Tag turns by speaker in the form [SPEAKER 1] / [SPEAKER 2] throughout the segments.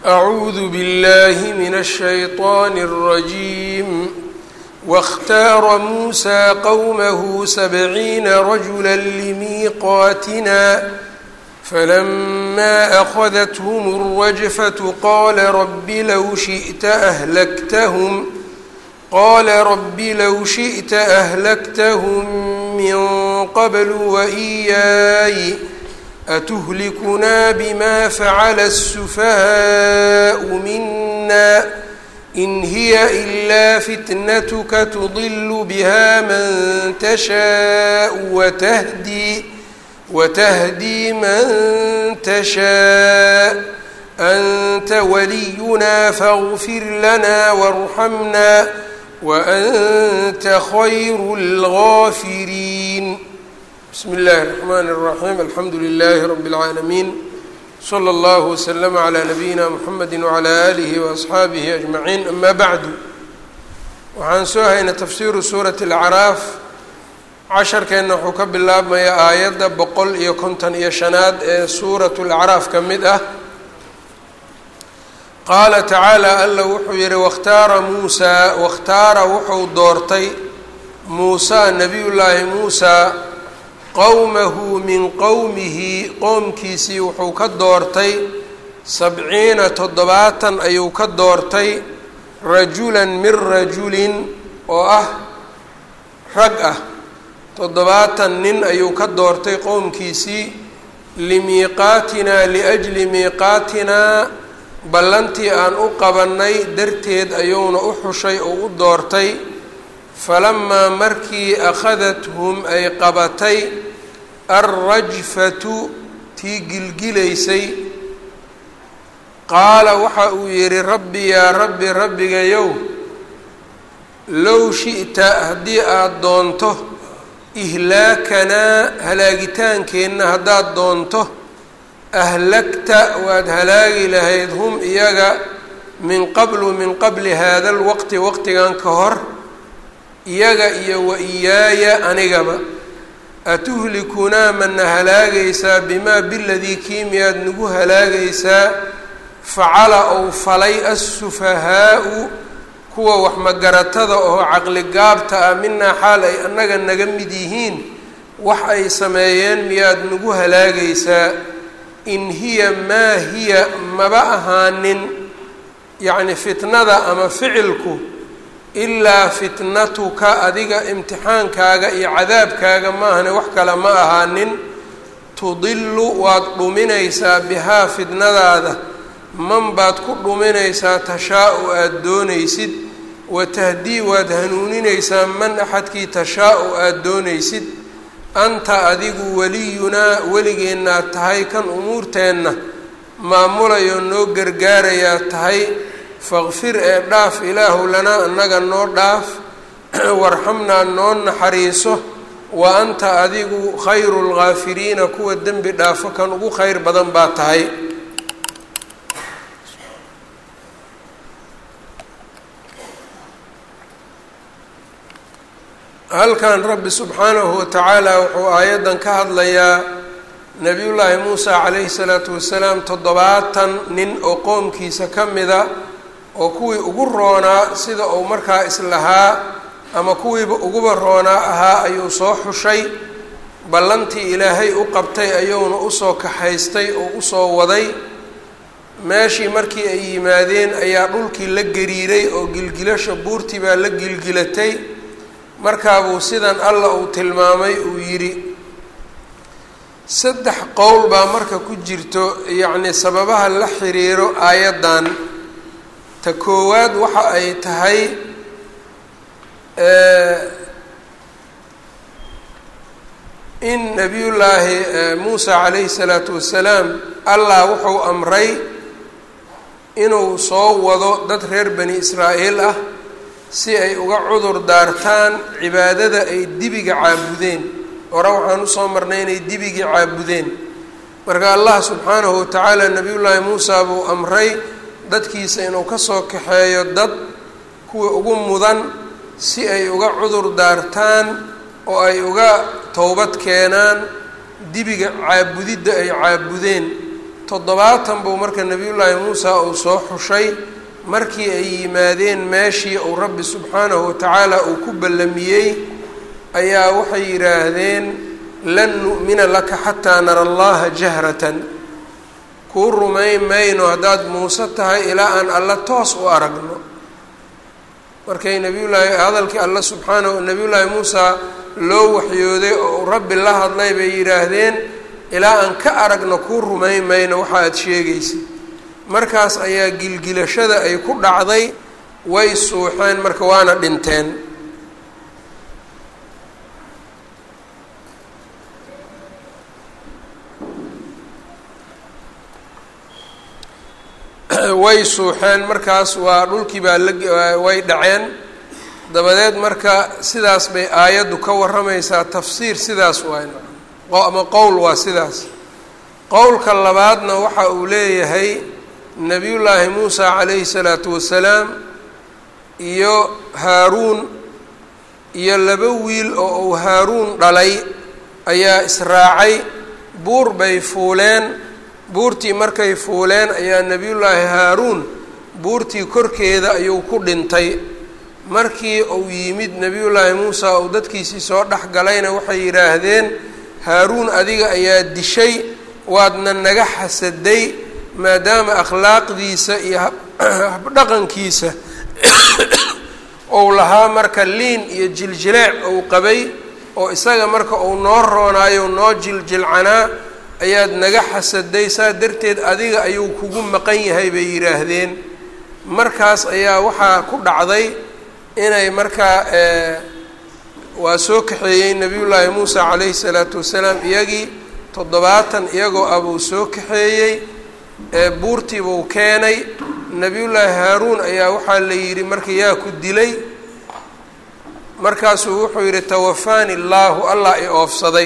[SPEAKER 1] أعوذ بالله من الشيطان الرجيم واختار موسى قومه سبعين رجلا لميقاتنا فلما أخذتهم الرجفة قال رب لو شئت أهلكتهم قال رب لو شئت أهلكتهم من قبل وإياي أتهلكنا بما فعل السفهاء منا إن هي إلا فتنتك تضل بها من تشاء وتهدي وتهدي من تشاء أنت ولينا فاغفر لنا وارحمنا وأنت خير الغافرين بسم الله الرحمن الرحيم الحمد لله رب العالمين slى اllه وsلم عlى نabiyina mxamedi وعlى آlih وأصxaabihi أجmaعiin ama bعdu waxaan soo haynay tafsiru suuraة الأcraaf casharkeenna wuxuu ka bilaabmaya aayadda boqol iyo konton iyo shanaad ee suuraة الأcraaf ka mid ah qaala tacaalى alla wuxuu yihi wاkhtaara muusaa wakhtaara wuxuu doortay muusaa nabiy llaahi muusaa qowmahu min qowmihi qoomkiisii wuxuu ka doortay sabciina toddobaatan ayuu ka doortay rajulan min rajulin oo ah rag ah toddobaatan nin ayuu ka doortay qowmkiisii limiiqaatinaa liajli miiqaatinaa ballantii aan u qabannay darteed ayuuna u xushay oo u doortay falamaa markii akhadathum ay qabatay alrajfatu tii gilgilaysay qaala waxa uu yidhi rabbi yaa rabbi rabbigayow low shi'ta haddii aada doonto ihlaakanaa halaagitaankeenna haddaad doonto ahlagta waad halaagi lahayd hum iyaga min qablu min qabli haada alwaqti waqtigan ka hor iyaga iyo wa iyaaya anigaba atuhlikunaa mana halaagaysaa bimaa biladii kiimiyaad nagu halaagaysaa facala ou falay assufahaau kuwa wax magaratada oo caqli gaabta ah minaa xaal ay annaga naga mid yihiin wax ay sameeyeen miyaad nagu halaagaysaa in hiya maa hiya maba ahaanin yacni fitnada ama ficilku ilaa fitnatuka adiga imtixaankaaga iyo cadaabkaaga maahane wax kale ma ahaanin tudilu waad dhuminaysaa bihaa fitnadaada man baad ku dhuminaysaa tashaa-u aada doonaysid watahdii waad hanuuninaysaa man axadkii tashaa-u aada doonaysid anta adigu weliyunaa weligeennaad tahay kan umuurteenna maamulayoo noo gargaarayaa tahay faqfir ee dhaaf ilaahu lanaa annaga noo dhaaf warxamnaa noo naxariiso wa anta adigu khayru lgaafiriina kuwa dembi dhaafo kan ugu kheyr badan baa tahay halkan rabbi subxaanahu watacaala wuxuu aayaddan ka hadlayaa nebiyullaahi muusa calayhi salaatu wasalaam toddobaatan nin oo qoomkiisa ka mida oo kuwii ugu roonaa sida uu markaa islahaa ama kuwiiba uguba roonaa ahaa ayuu soo xushay ballantii ilaahay u qabtay ayuuna usoo kaxaystay oo usoo waday meeshii markii ay yimaadeen ayaa dhulkii la gariiray oo gilgilasha buurtii baa la gilgilatay markaabuu sidan alla uu tilmaamay uu yidhi saddex qowl baa marka ku jirto yacni sababaha la xiriiro aayaddan ta koowaad waxa ay tahay in nebiyullaahi muusa calayhi salaatu wasalaam allah wuxuu amray inuu soo wado dad reer bani israa'iil ah si ay uga cudur daartaan cibaadada ay dibiga caabudeen hore waxaan usoo marnay inay dibigii caabudeen marka allah subxaanahu watacaala nebiyullaahi muusa buu amray dadkiisa inuu kasoo kaxeeyo dad kuwa ugu mudan si ay uga cudur daartaan oo ay uga towbad keenaan dibiga caabudidda ay caabudeen toddobaatan buu marka nebiyullaahi muusa uu soo xushay markii ay yimaadeen meeshii uu rabbi subxaanahu watacaala uu ku ballamiyey ayaa waxay yidhaahdeen lan nu'mina laka xataa nara allaha jahratan kuu rumayn mayno haddaad muuse tahay ilaa aan alla toos u aragno markay nabiyullaahi hadalkii alla subxaanahu nabiyullaahi muusa loo waxyooday oo rabbi la hadlay bay yidhaahdeen ilaa aan ka aragno kuu rumayn mayno waxa aad sheegaysid markaas ayaa gilgilashada ay ku dhacday way suuxeen marka waana dhinteen way suuxeen markaas waa dhulkii baa la way dhaceen dabadeed marka sidaas bay aayaddu ka warramaysaa tafsiir sidaas waay ama qowl waa sidaas qowlka labaadna waxa uu leeyahay nebiyullaahi muusa calayhi salaatu wasalaam iyo haaruun iyo laba wiil oo uu haaruun dhalay ayaa israacay buur bay fuuleen buurtii markay fuuleen ayaa nebiyullaahi haaruun buurtii korkeeda ayuu ku dhintay markii uu yimid nebiyullaahi muusa uu dadkiisii soo dhex galayna waxay yidhaahdeen haaruun adiga ayaa dishay waadna naga xasaday maadaama akhlaaqdiisa iyo habdhaqankiisa ou lahaa marka liin iyo jiljileec ou qabay oo isaga marka uu noo roonaayo noo jiljilcanaa ayaad naga xasaday saa darteed adiga ayuu kugu maqan yahay bay yidhaahdeen markaas ayaa waxaa ku dhacday inay markaa waa soo kaxeeyey nebiyullaahi muusa calayhi salaatu wasalaam iyagii toddobaatan iyagoo abuu soo kaxeeyey buurtiibuu keenay nebiyullaahi haaruun ayaa waxaa la yidhi marka yaa ku dilay markaasuu wuxuu yidhi tawafaani allaahu allah i oofsaday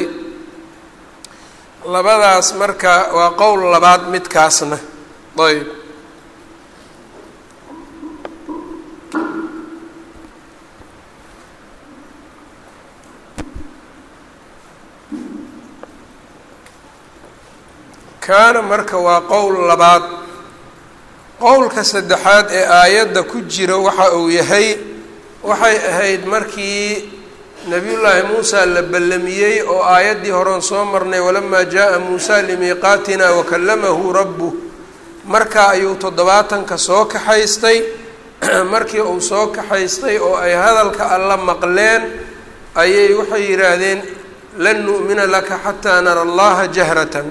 [SPEAKER 1] labadaas marka waa qowl labaad midkaasna ayb kaana marka waa qowl labaad qowlka saddexaad ee aayadda ku jira waxa uu yahay waxay ahayd markii nebiyullaahi muusa la ballamiyey oo aayaddii horeon soo marnay walamaa jaa muusa limiiqaatina wakallamahu rabbuh markaa ayuu toddobaatanka soo kaxaystay markii uu soo kaxaystay oo ay hadalka alla maqleen ayay waxay yidhaahdeen lan nu'mina laka xataa nara allaha jahratan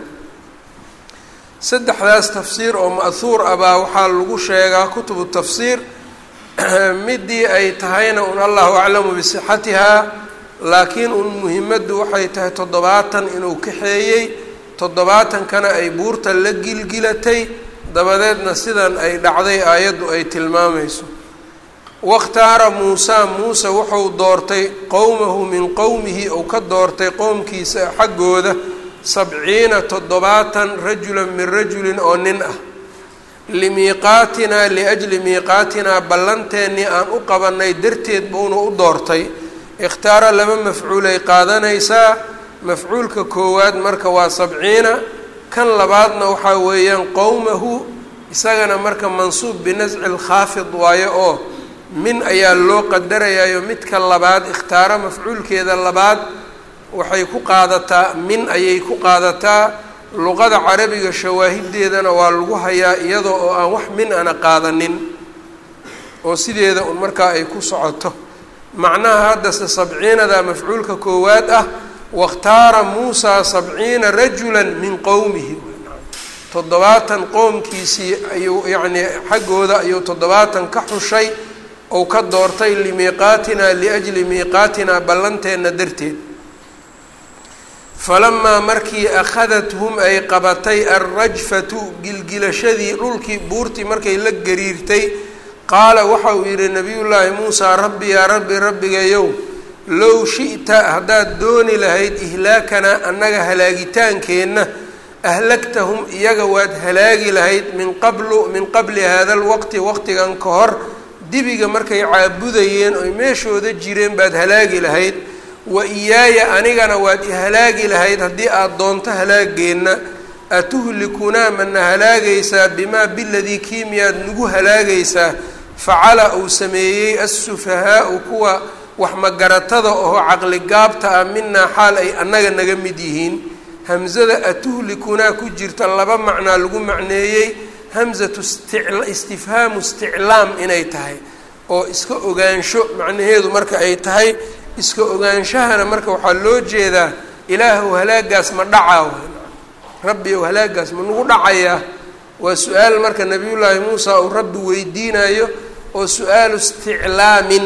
[SPEAKER 1] saddexdaas tafsiir oo ma'huur ah baa waxaa lagu sheegaa kutubu tafsiir midii ay tahayna un allahu aclamu bisixatihaa laakiin un muhimaddu waxay tahay toddobaatan inuu kaxeeyey toddobaatankana ay buurta la gilgilatay dabadeedna sidan ay dhacday aayaddu ay tilmaamayso wakhtaara muusaa muuse wuxuu doortay qowmahu min qowmihi uu ka doortay qowmkiisa xaggooda sabciina toddobaatan rajulan min rajulin oo nin ah limiiqaatinaa liajli miiqaatinaa ballanteennii aan u qabanay darteed buuna u doortay ikhtaara laba mafcuulay qaadanaysaa mafcuulka koowaad marka waa sabciina kan labaadna waxaa weeyaan qowmahu isagana marka mansuub binasci lkhaafid waayo oo min ayaa loo qadarayaayo midka labaad ikhtaaro mafcuulkeeda labaad waxay ku qaadataa min ayay ku qaadataa luqada carabiga shawaahideedana waa lagu hayaa iyadoo oo aan wax min ana qaadanin oo sideeda un markaa ay ku socoto macnaha haddase sabciinada mafcuulka koowaad ah wakhtaara muusaa sabciina rajula min qowmihi toddobaatan qoomkiisii ayuu yacnii xaggooda ayuu toddobaatan ka xushay ou ka doortay limiiqaatina liajli miiqaatina ballanteenna darteed falamaa markii akhadathum ay qabatay alrajfatu gilgilashadii dhulkii buurtii markay la gariirtay qaala waxa uu yidhi nabiyullaahi muusaa rabbi yaa rabbi rabbigayow low shi'ta haddaad dooni lahayd ihlaakanaa annaga halaagitaankeenna ahlaktahum iyaga waad halaagi lahayd min qablu min qabli hada lwaqti waqtigan ka hor dibiga markay caabudayeen oy meeshooda jireen baad halaagi lahayd wa iyaaya anigana waad ihalaagi lahayd haddii aada doonto halaageenna atuhlikunaa mana halaagaysaa bimaa biladii kii miyaad nagu halaagaysaa facala uu sameeyey assufahaau kuwa wax magaratada oo caqligaabta ah minaa xaal ay annaga naga mid yihiin hamzada atuhlikunaa ku jirta laba macnaa lagu macneeyey hamzatu istifhaamu isticlaam inay tahay oo iska ogaansho macnaheedu marka ay tahay iska ogaanshahana marka waxaa loo jeedaa ilaahu halaagaas ma dhacaa rabbi ow halaagaas ma nagu dhacayaa waa su-aal marka nabiyullaahi muusa uu rabbi weydiinayo oo su-aalu isticlaamin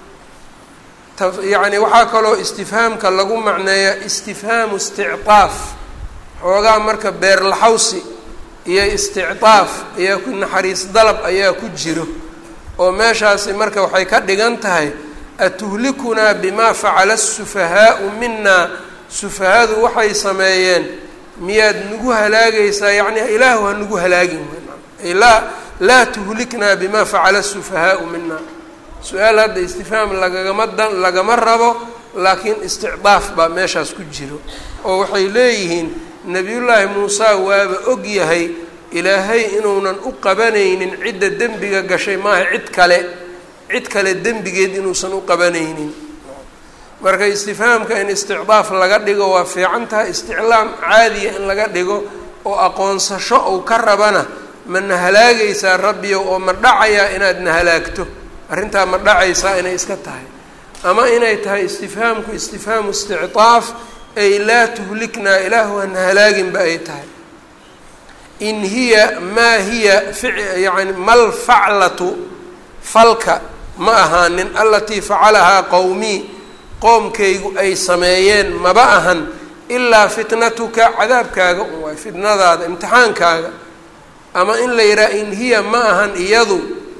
[SPEAKER 1] yacni waxaa kaloo istifhaamka lagu macneeyaa istifhaamu istictaaf xoogaa marka beerlaxawsi iyo istictaaf ayaa ku naxariis dalab ayaa ku jiro oo meeshaasi marka waxay ka dhigan tahay atuhlikunaa bimaa facala asufahaau minaa sufahadu waxay sameeyeen miyaad nagu halaagaysaa yacni ilaahu ha nagu halaagin ay laa laa tuhliknaa bimaa facala asufahaau minaa su-aal hadda istifhaam lagagama dan lagama rabo laakiin isticdaaf baa meeshaas ku jiro oo waxay leeyihiin nebiyullaahi muuse waaba og yahay ilaahay inuunan u qabanaynin cidda dembiga gashay maaha cid kale cid kale dembigeed inuusan u qabanaynin marka istifhaamka in isticdaaf laga dhigo waa fiican tahay isticlaam caadiya in laga dhigo oo aqoonsasho ou ka rabana ma na halaagaysaa rabbiyow oo ma dhacayaa inaad na halaagto arrintaa ma dhacaysaa inay iska tahay ama inay tahay istifhaamku istifhaamu istictaaf ay laa tuhliknaa ilaahu hana halaaginba ay tahay in hiya maa hiya yani mal faclatu falka ma ahaanin alatii facalahaa qowmii qoomkaygu ay sameeyeen maba ahan ilaa fitnatuka cadaabkaaga un waay fitnadaada imtixaankaaga ama in la yidhaha in hiya ma ahan iyadu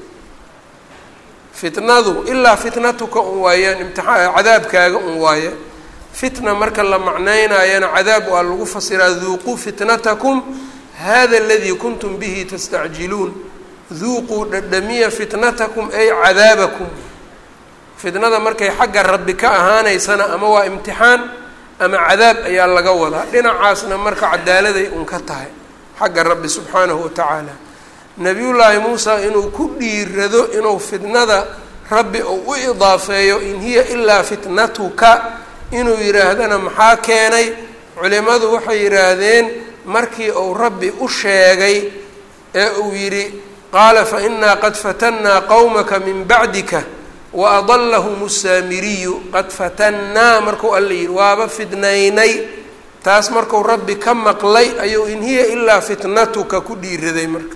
[SPEAKER 1] fitnadu ilaa fitnatuka un waayaan imtiaa cadaabkaaga un waaye fitna marka la macnaynayana cadaab waa lagu fasiraa duuquu fitnatakum hada aladii kuntum bihi tastacjiluun duuquu dhadhamiya fitnatakum ay cadaabakum fitnada markay xagga rabbi ka ahaanaysana ama waa imtixaan ama cadaab ayaa laga wadaa dhinacaasna marka cadaaladay un ka tahay xagga rabbi subxaanahu watacaala nabiyullaahi muusa inuu ku dhiirado inuu fitnada rabbi uu u idaafeeyo in hiya ilaa fitnatuka inuu yidhaahdana maxaa keenay culimmadu waxay yidhaahdeen markii uu rabbi u sheegay ee uu yidhi qaala fa innaa qad fatannaa qowmaka min bacdika wa adallahum saamiriyu qad fatannaa markuu alla yidhi waaba fidnaynay taas marku rabbi ka maqlay ayuu in hiya ilaa fitnatuka ku dhiiraday marka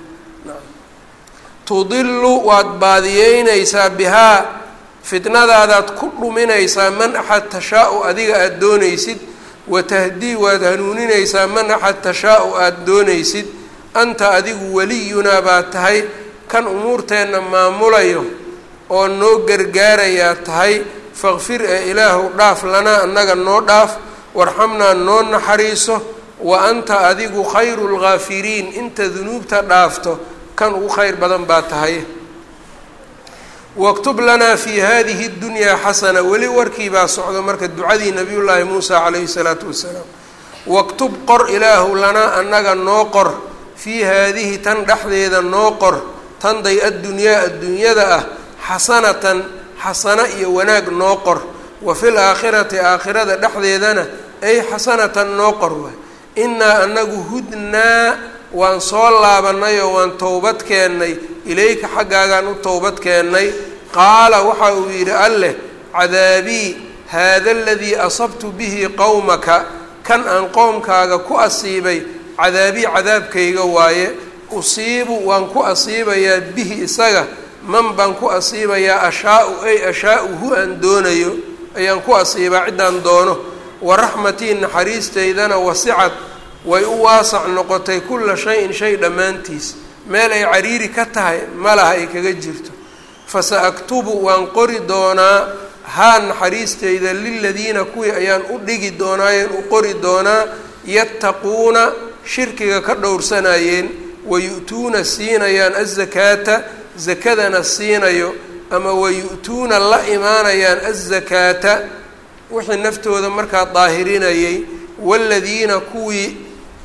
[SPEAKER 1] tudilu waad baadiyeynaysaa bihaa fitnadaadaad ku dhuminaysaa man axad tashaa-u adiga aada doonaysid watahdii waad hanuuninaysaa man axad tashaa-u aada doonaysid anta adigu weliyunaa baad tahay kan umuurteenna maamulayo oo noo gargaarayaa tahay faqfir ee ilaahu dhaaf lanaa annaga noo dhaaf warxamnaa noo naxariiso wa anta adigu khayru lgaafiriin inta dunuubta dhaafto kan ugu khayr badan baa tahay waktub lanaa fi hadihi اdunyaa xasana weli warkii baa socdo marka ducadii nabiyullaahi muusa calayhi salaatu wasalaam waktub qor ilaahu lanaa annaga noo qor fii haadihi tan dhexdeeda noo qor tanday addunyaa adduunyada ah xasanatan xasano iyo wanaag noo qor wa fi laakhirati aakhirada dhexdeedana ay xasanatan noo qor waay innaa anagu hudnaa waan soo laabanay oo waan towbad keennay ilayka xaggaagaan u towbad keennay qaala waxa uu yidhi alleh cadaabii haada aladii asabtu bihi qowmaka kan aan qoomkaaga ku asiibay cadaabii cadaabkayga waaye usiibu waan ku asiibayaa bihi isaga man baan ku asiibayaa ashaa-u ay ashaa-u hu aan doonayo ayaan ku asiibaa ciddaan doono wa raxmatii naxariistaydana wasicad way u waasac noqotay kulla shay-in shay dhammaantiis meel ay cariiri ka tahay malaha ay kaga jirto fasa aktubu waan qori doonaa haa naxariistayda liladiina kuwii ayaan u dhigi doonaayeen u qori doonaa yattaquuna shirkiga ka dhowrsanayeen wayu-tuuna siinayaan azakaata zakadana siinayo ama wayu-tuuna la imaanayaan azakaata wixii naftooda markaa daahirinayay waaladiina kuwii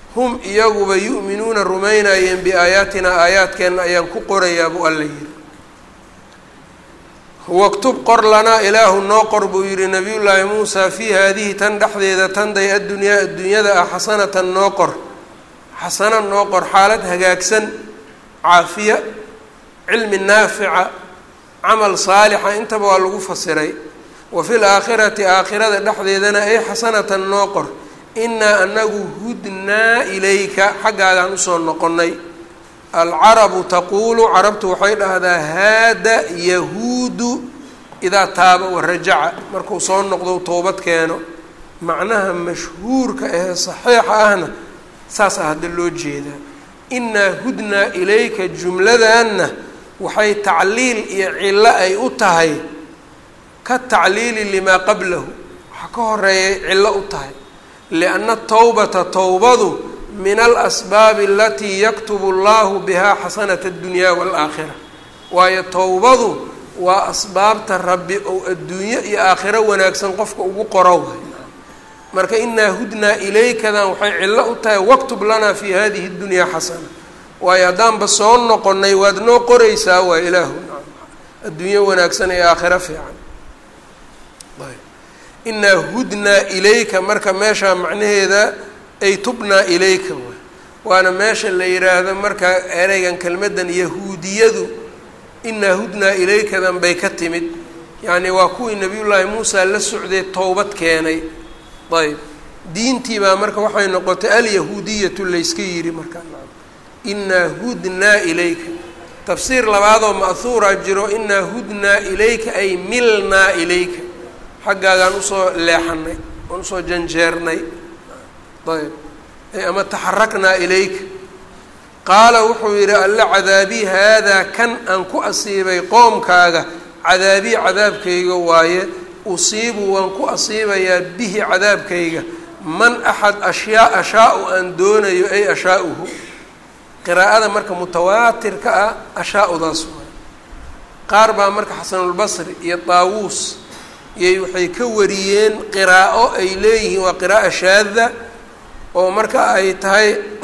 [SPEAKER 1] hum iyaguba yu'minuuna rumaynayeen biaayaatinaa aayaadkeenna ayaan ku qorayaa buu alla yidhi waktub qor lanaa ilaahu noo qor buu yidhi nabiyullaahi muusaa fii haadihi tan dhexdeeda tanday addunyaa adduunyada ah xasanatan noo qor xasana noo qor xaalad hagaagsan caafiya cilmi naafica camal saalixa intaba waa lagu fasiray wa fil aakhirati aakhirada dhexdeedana ay xasanatan noo qor innaa anagu hudnaa ilayka xaggaagaan usoo noqonnay alcarabu taquulu carabtu waxay dhahdaa haada yahuudu idaa taaba warajaca markuu soo noqdo towbad keeno macnaha mashhuurka ahee saxiixa ahna saasaa hadda loo jeedaa innaa hudnaa ilayka jumladanna waxay tacliil iyo cillo ay u tahay ka tacliili limaa qablahu waxaa ka horeeyay cillo u tahay lianna towbata towbadu min alasbaabi alatii yaktubu allahu bihaa xasanata addunyaa waalaakhira waayo towbadu waa asbaabta rabbi ou adduunyo iyo aakhiro wanaagsan qofka ugu qoro way marka inaa hudnaa ilaykadan waxay cillo u tahay waktub lanaa fi hadihi اdunyaa xasana waayo haddaanba soo noqonnay waad noo qoraysaa waa ilaahu adduunyo wanaagsan ee aakhiro fiican inaa hudnaa ilayka marka meeshaa macnaheeda ay tubnaa ilayka waay waana meesha la yidhaahdo marka ereygan kelmaddan yahuudiyadu inaa hudnaa ilaykadan bay ka timid yacni waa kuwii nabiyullaahi muusa la socday towbad keenay ayb diintii baa marka waxay noqotay alyahuudiyatu layska yidhi markaa inaa hudnaa ilayka tafsiir labaadoo ma'huuraa jiro inaa hudnaa ilayka ay milnaa ilayka xaggaagaan usoo leexanay oon usoo janjeernay ayb ama taxaraknaa ilayka qaala wuxuu yidhi alla cadaabii haadaa kan aan ku asiibay qoomkaaga cadaabii cadaabkayga waaye usiibu waan ku asiibayaa bihi cadaabkayga man axad ashyaa ashaa-u aan doonayo ay ashaa-uhu qiraa'ada marka mutawaatirka ah ashaa-udaas waay qaar baa marka xasanulbasri iyo daawuus iyay waxay ka wariyeen qiraa'o ay leeyihiin waa qira'a shaada oo marka ay tahay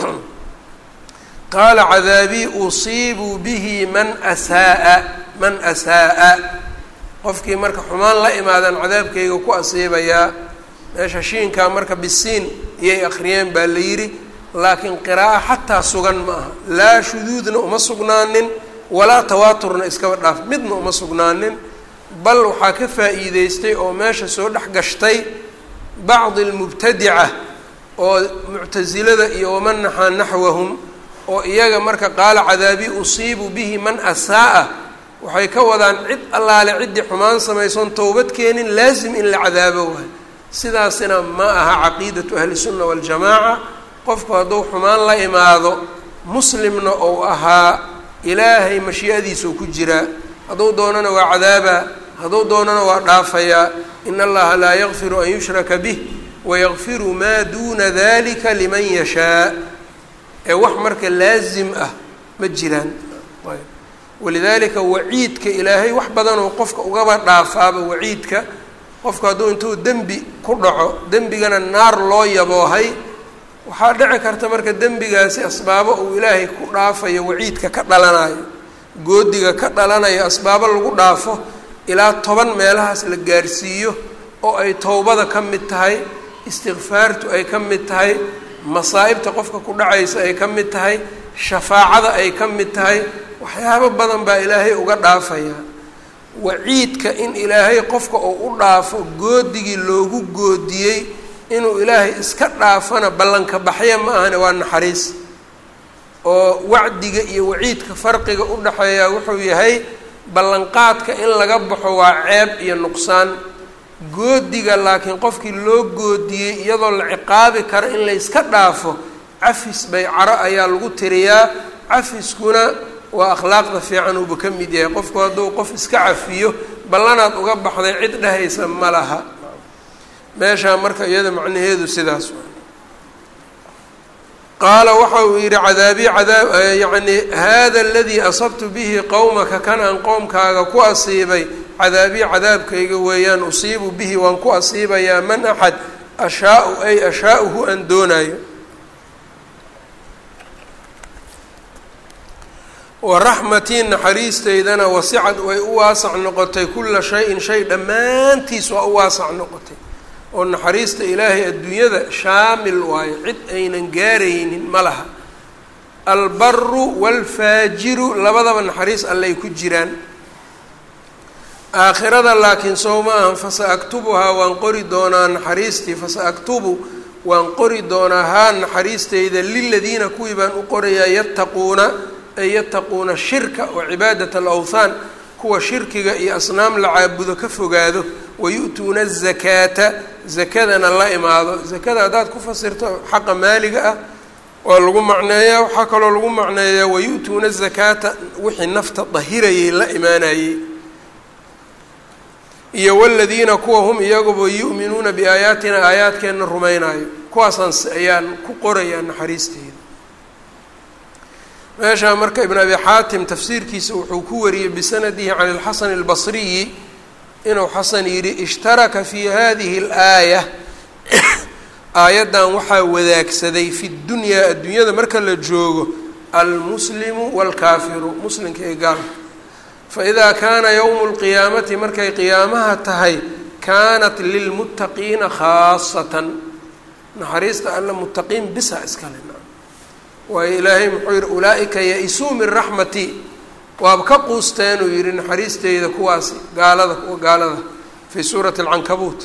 [SPEAKER 1] qaala cadaabii usiibu bihi man asaaa man asaa-a qofkii marka xumaan la imaadaan cadaabkayga ku asiibayaa meesha shiinkaa marka bisiin iyay akhriyeen baa la yidhi laakiin qiraa'o xataa sugan ma aha laa shuduudna uma sugnaanin walaa tawaaturna iskaba dhaaf midna uma sugnaanin bal waxaa ka faa'iideystay oo meesha soo dhex gashtay bacdi almubtadica oo muctasilada iyo waman naxaa naxwahum oo iyaga marka qaala cadaabii usiibu bihi man asaa-a waxay ka wadaan cid allaale ciddii xumaan samaysoon towbad keenin laasim in la cadaabo waay sidaasina ma aha caqiidatu ahlisunna waljamaaca qofku hadduu xumaan la imaado muslimna ou ahaa ilaahay mashii'adiisau ku jiraa hadduu doonana waa cadaabaa hadduu doonana waa dhaafayaa in allaha laa yakfiru an yushraka bih wayakfiru maa duuna dalika liman yashaa ee wax marka laasim ah ma jiraan walidaalika waciidka ilaahay wax badanoo qofka ugaba dhaafaaba waciidka qofku hadduu intuu dembi ku dhaco dembigana naar loo yaboohay waxaa dhici karta marka dembigaasi asbaabo uu ilaahay ku dhaafayo waciidka ka dhalanayo goodiga ka dhalanayo asbaabo lagu dhaafo ilaa toban meelahaas la gaarsiiyo oo ay towbada ka mid tahay istikfaartu ay ka mid tahay masaa'ibta qofka ku dhacaysa ay ka mid tahay shafaacada ay ka mid tahay waxyaabo badan baa ilaahay uga dhaafayaa waciidka in ilaahay qofka uu u dhaafo goodigii loogu goodiyey inuu ilaahay iska dhaafana ballanka baxya ma ahane waa naxariis oo wacdiga iyo waciidka farqiga u dhexeeya wuxuu yahay ballanqaadka in laga baxo waa ceeb iyo nuqsaan goodiga laakiin qofkii loo goodiyey iyadoo la ciqaabi karo in layska dhaafo cafis bay caro ayaa lagu tiriyaa cafiskuna waa akhlaaqda fiican uuba ka mid yahay qofku hadduu qof iska cafiyo ballanaad uga baxday cid dhehaysa ma laha meeshaa marka iyada macnaheedu sidaas qaala waxa uu yidhi cadaabii cadaab yacni hada aladii asabtu bihi qowmaka kan aan qoomkaaga ku asiibay cadaabii cadaabkayga weeyaan usiibu bihi waan ku asiibayaa man axad ashaa-u ay ashaa-uhu aan doonayo waraxmatii naxariisteydana wasicad way u waasac noqotay kula shay-in shay dhammaantiis waa u waasac noqotay oo naxariista ilaahay adduunyada shaamil waayo cid aynan gaaraynin ma laha albaru waalfaajiru labadaba naxariis allay ku jiraan aakhirada laakiin sow ma ahan fasa aktubuhaa waan qori doonaa naxariistii fasa aktubu waan qori doonaa haa naxariisteyda liladiina kuwii baan u qorayaa yattaquuna ay yattaquuna shirka wa cibaadat alawthaan kuwa shirkiga iyo asnaam la caabudo ka fogaado wayu'tuuna azakaata zakadana la imaado zakada haddaad ku fasirto xaqa maaliga ah waa lagu macneeyaa waxaa kaloo lagu macneeyaa wayu'tuuna azakaata wixii nafta dahirayay la imaanayey iyo waladiina kuwa hum iyaguba yu'minuuna biaayaatina aayaadkeenna rumaynaayo kuwaasaan ayaan ku qorayaa naxariisteyda meeshaa marka ibn abi xaatim tafsiirkiisa wuxuu ku wariyey bisanadihi can ilxasan albasriyi inuu xasan yidhi ishtaraka fi hadihi alaaya aayaddan waxaa wadaagsaday fi dunyaa adduunyada marka la joogo almuslimu waalkaafiru muslimka ee gaalka faidaa kaana yowmu lqiyaamati markay qiyaamaha tahay kaanat lilmuttaqiina khaasatan naxariista alla muttaqiin bisa iskale waayo ilaahay muxuu yihi ulaa-ika ya-isuu min raxmati waaba ka quusteen uu yihi naxariisteyda kuwaasi gaalada kuwa gaalada fii suurati alcankabuut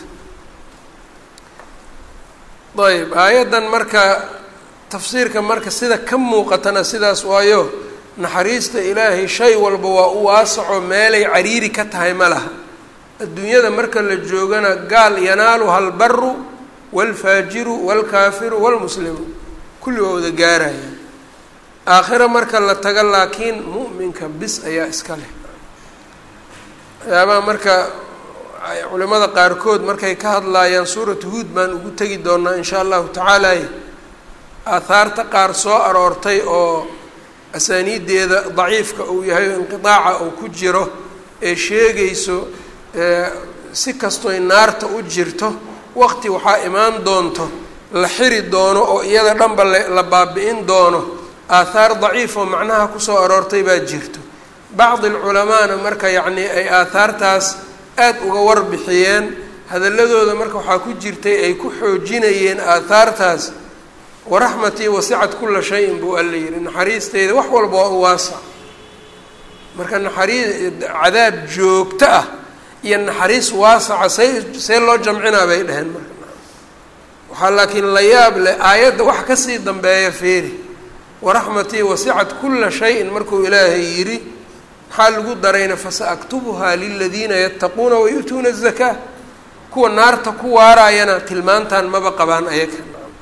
[SPEAKER 1] ayb aayaddan marka tafsiirka marka sida ka muuqatana sidaas waayo naxariista ilaahay shay walba waa u waasaco meelay cariiri ka tahay ma laha adduunyada marka la joogana gaal yanaaluha albaru waalfaajiru waalkaafiru waalmuslimu kulli waa wada gaarayaan aakhiro marka la tago laakiin mu'minka bis ayaa iska leh waxyaabaha marka culimada qaarkood markay ka hadlaayaan suuratu huud baan ugu tegi doonaa in shaa allahu tacaala aahaarta qaar soo aroortay oo asaaniiddeeda daciifka uu yahay o inqidaaca uu ku jiro ee sheegayso si kastoy naarta u jirto waqti waxaa imaan doonto la xiri doono oo iyada dhanba la baabi-in doono aathaar daciif oo macnaha kusoo aroortay baa jirto bacdi alculamaana marka yacnii ay aathaartaas aada uga warbixiyeen hadalladooda marka waxaa ku jirtay ay ku xoojinayeen aathaartaas waraxmatii wasicat kula shayin buu alla yihi naxariisteyda wax walba waa u waasac marka naxariis cadaab joogto ah iyo naxariis waasaca say see loo jamcinaa bay dheheen marka waxaa laakiin la yaab leh aayadda wax kasii dambeeya feeri waraxmatii wasicat kula shayin markuu ilaahay yidhi maxaa lagu darayna fasaaktubuhaa liladiina yattaquuna wayu'tuuna azakaa kuwa naarta ku waaraayana tilmaantan maba qabaan ayaga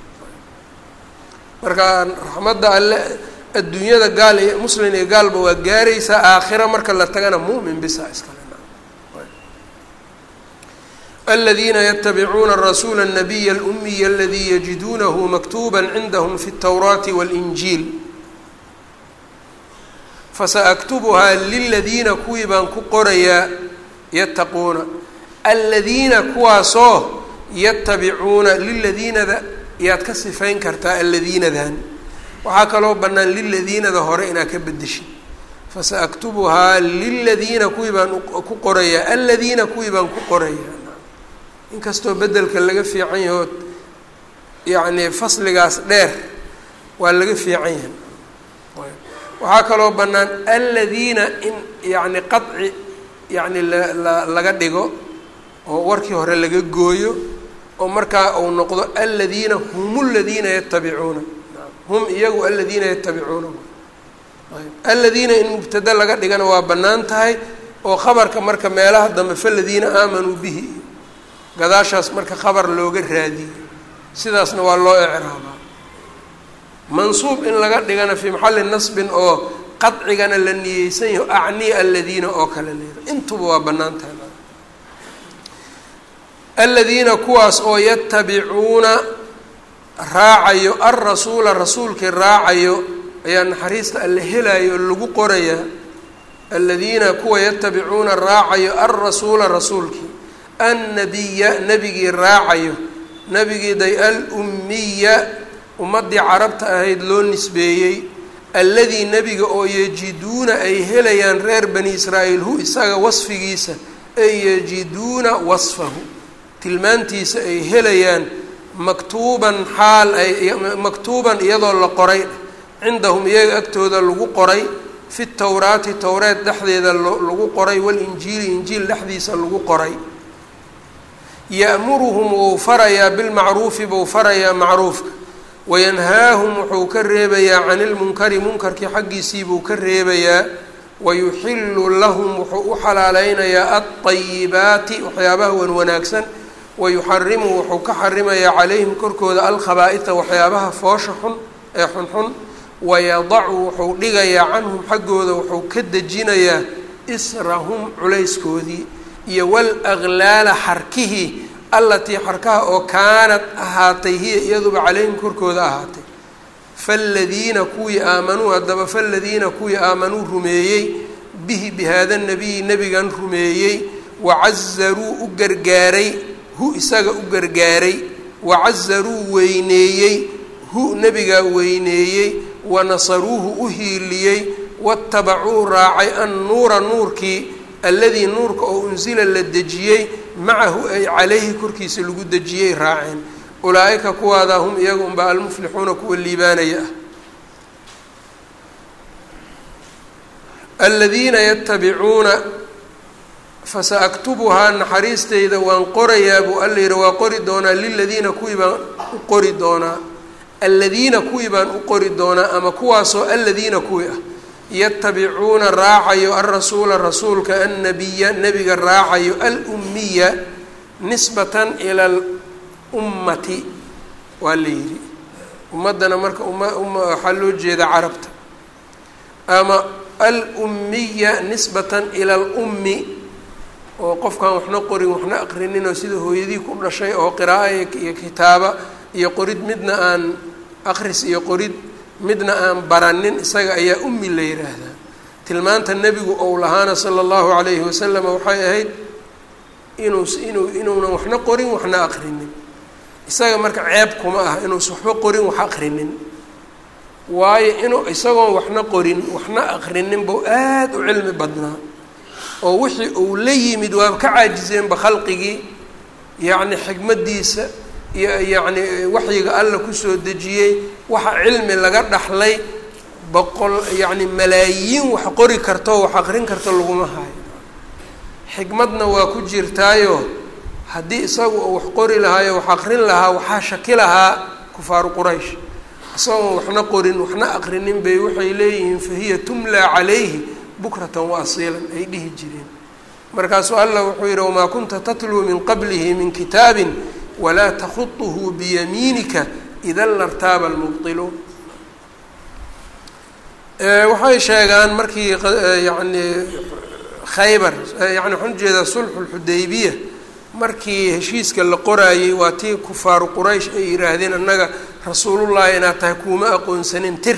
[SPEAKER 1] marka raxmadda alle adduunyada gaal iyo muslin iyo gaalba waa gaaraysaa aakhira marka la tagana mu'min bisa iskale aladiina ytabicuuna rasuula الnabiy اlumiy aladii yajiduunahu maktuba cindahm fi اtawraati wاlinjiil fasaaktubuhaa liladiina kuwii baan ku qorayaa yattaquuna aladiina kuwaasoo yatabicuuna liladiinada yaad ka sifayn kartaa aladiinadan waxaa kaloo bannaan liladiinada hore inaad ka bedeshid fasaaktubuhaa liladiina kuwii baan ku qorayaa aladiina kuwii baan ku qorayaa inkastoo bedelka laga fiican yaho yacni fasligaas dheer waa laga fiican yahay waxaa kaloo bannaan aladiina in yacni qaci yacni la laga dhigo oo warkii hore laga gooyo oo markaa uu noqdo aladiina hum ladiina yatabicuuna hum iyagu aladiina yatabicuuna aladiina in mubtada laga dhigana waa bannaan tahay oo khabarka marka meelaha dambe faladiina aamanuu bihi gadaashaas marka khabar looga raadiyo sidaasna waa loo ecraabaa mansuub in laga dhigana fii maxalli nasbin oo qadcigana la niyeysan yaho acni aladiina oo kale leeda intuba waa bannaan tahay aladiina kuwaas oo yatabicuuna raacayo alrasuula rasuulkii raacayo ayaa naxariista alle helayo oo lagu qorayaa aladiina kuwa yatabicuuna raacayo alrasuula rasuulkii annabiya nebigii raacayo nebigii day al ummiya ummaddii carabta ahayd loo nisbeeyey alladii nebiga oo yajiduuna ay helayaan reer bani israa'iil hu isaga wasfigiisa ay yajiduuna wasfahu tilmaantiisa ay helayaan maktuuban xaal ay maktuuban iyadoo la qoray cindahum iyaga agtooda lagu qoray fi towraati towreed dhexdeeda lagu qoray walinjiili injiil dhexdiisa lagu qoray ya'muruhum wou farayaa bilmacruufi buu farayaa macruufka wayanhaahum wuxuu ka reebayaa cani ilmunkari munkarkii xaggiisii buu ka reebayaa wayuxilu lahum wuxuu u xalaaleynayaa alطayibaati waxyaabaha wan wanaagsan wayuxarimu wuxuu ka xarimayaa calayhim korkooda alkhabaaita waxyaabaha foosha xun ee xunxun wayadacu wuxuu dhigayaa canhum xaggooda wuxuu ka dejinayaa israhum culayskoodii iyo walaklaala xarkihii allatii xarkaha oo kaanad ahaatay hiya iyaduba calayhim korkooda ahaatay faaladiina kuwii aamanuu haddaba faaladiina kuwii aamanuu rumeeyey bihi bihaada nabiyi nebigan rumeeyey wacazaruu u gargaaray hu isaga u gargaaray wacazaruu weyneeyey hu nebigaa weyneeyey wanasaruuhu u hiiliyey watabacuu raacay annuura nuurkii alladii nuurka oo unsila la dejiyey macahu ay calayhi korkiisa lagu dejiyey raaceen ulaa-ika kuwaada hum iyaga unbaa almuflixuuna kuwa liibaanaya ah aladiina yatabicuuna fasa-aktubuhaa naxariisteyda waan qorayaa buu alla yihi waa qori doonaa liladiina kuwii baan u qori doonaa aladiina kuwii baan u qori doonaa ama kuwaasoo aladiina kuwii ah yatabicuuna raacayo alrasuula rasuulka annabiya nebiga raacayo alummiya nisbatan ila alummati waa la yidhi ummaddana marka umma umma waxaa loo jeeda carabta ama alummiya nisbatan ila alummi oo qofkaan waxna qorin waxna aqrinin oo sida hooyadii ku dhashay oo qiraa'o iyo kitaaba iyo qorid midna aan aqris iyo qorid midna aan baranin isaga ayaa ummi la yidhaahdaa tilmaanta nebigu ou lahaana sala allahu calayhi wasalam waxay ahayd inuu inuu inuunan waxna qorin waxna aqrinin isaga marka ceeb kuma ah inuusa waxba qorin wax aqrinin waayo inuu isagoon waxna qorin waxna aqrinin buu aada u cilmi badnaa oo wixii uu la yimid waaba ka caajiseenba khalqigii yacni xikmaddiisa iyo yacni waxyiga alla kusoo dejiyey waxa cilmi laga dhaxlay boqol yacni malaayiin wax qori karto wax aqrin karto laguma hayo xikmadna waa ku jirtaayo haddii isagu uu wax qori lahaayo wax aqrin lahaa waxaa shaki lahaa kufaaru quraysh isagoon waxna qorin waxna aqrinin bay waxay leeyihiin fahiya tumlaa calayhi bukratan wa asiilan ay dhihi jireen markaasuu allah wuxuu yidhi wamaa kunta tatluu min qablihi min kitaabin walaa takhuطuhu biyamiinika idan lartaaba almubطiluun waxay sheegaan markii yani khaybar yani waxaan ujeedaa sulxu lxudaybiya markii heshiiska la qoraayey waa tii kufaaru quraysh ay yidhaahdeen annaga rasuulullahi inaad tahay kuuma aqoonsanin tir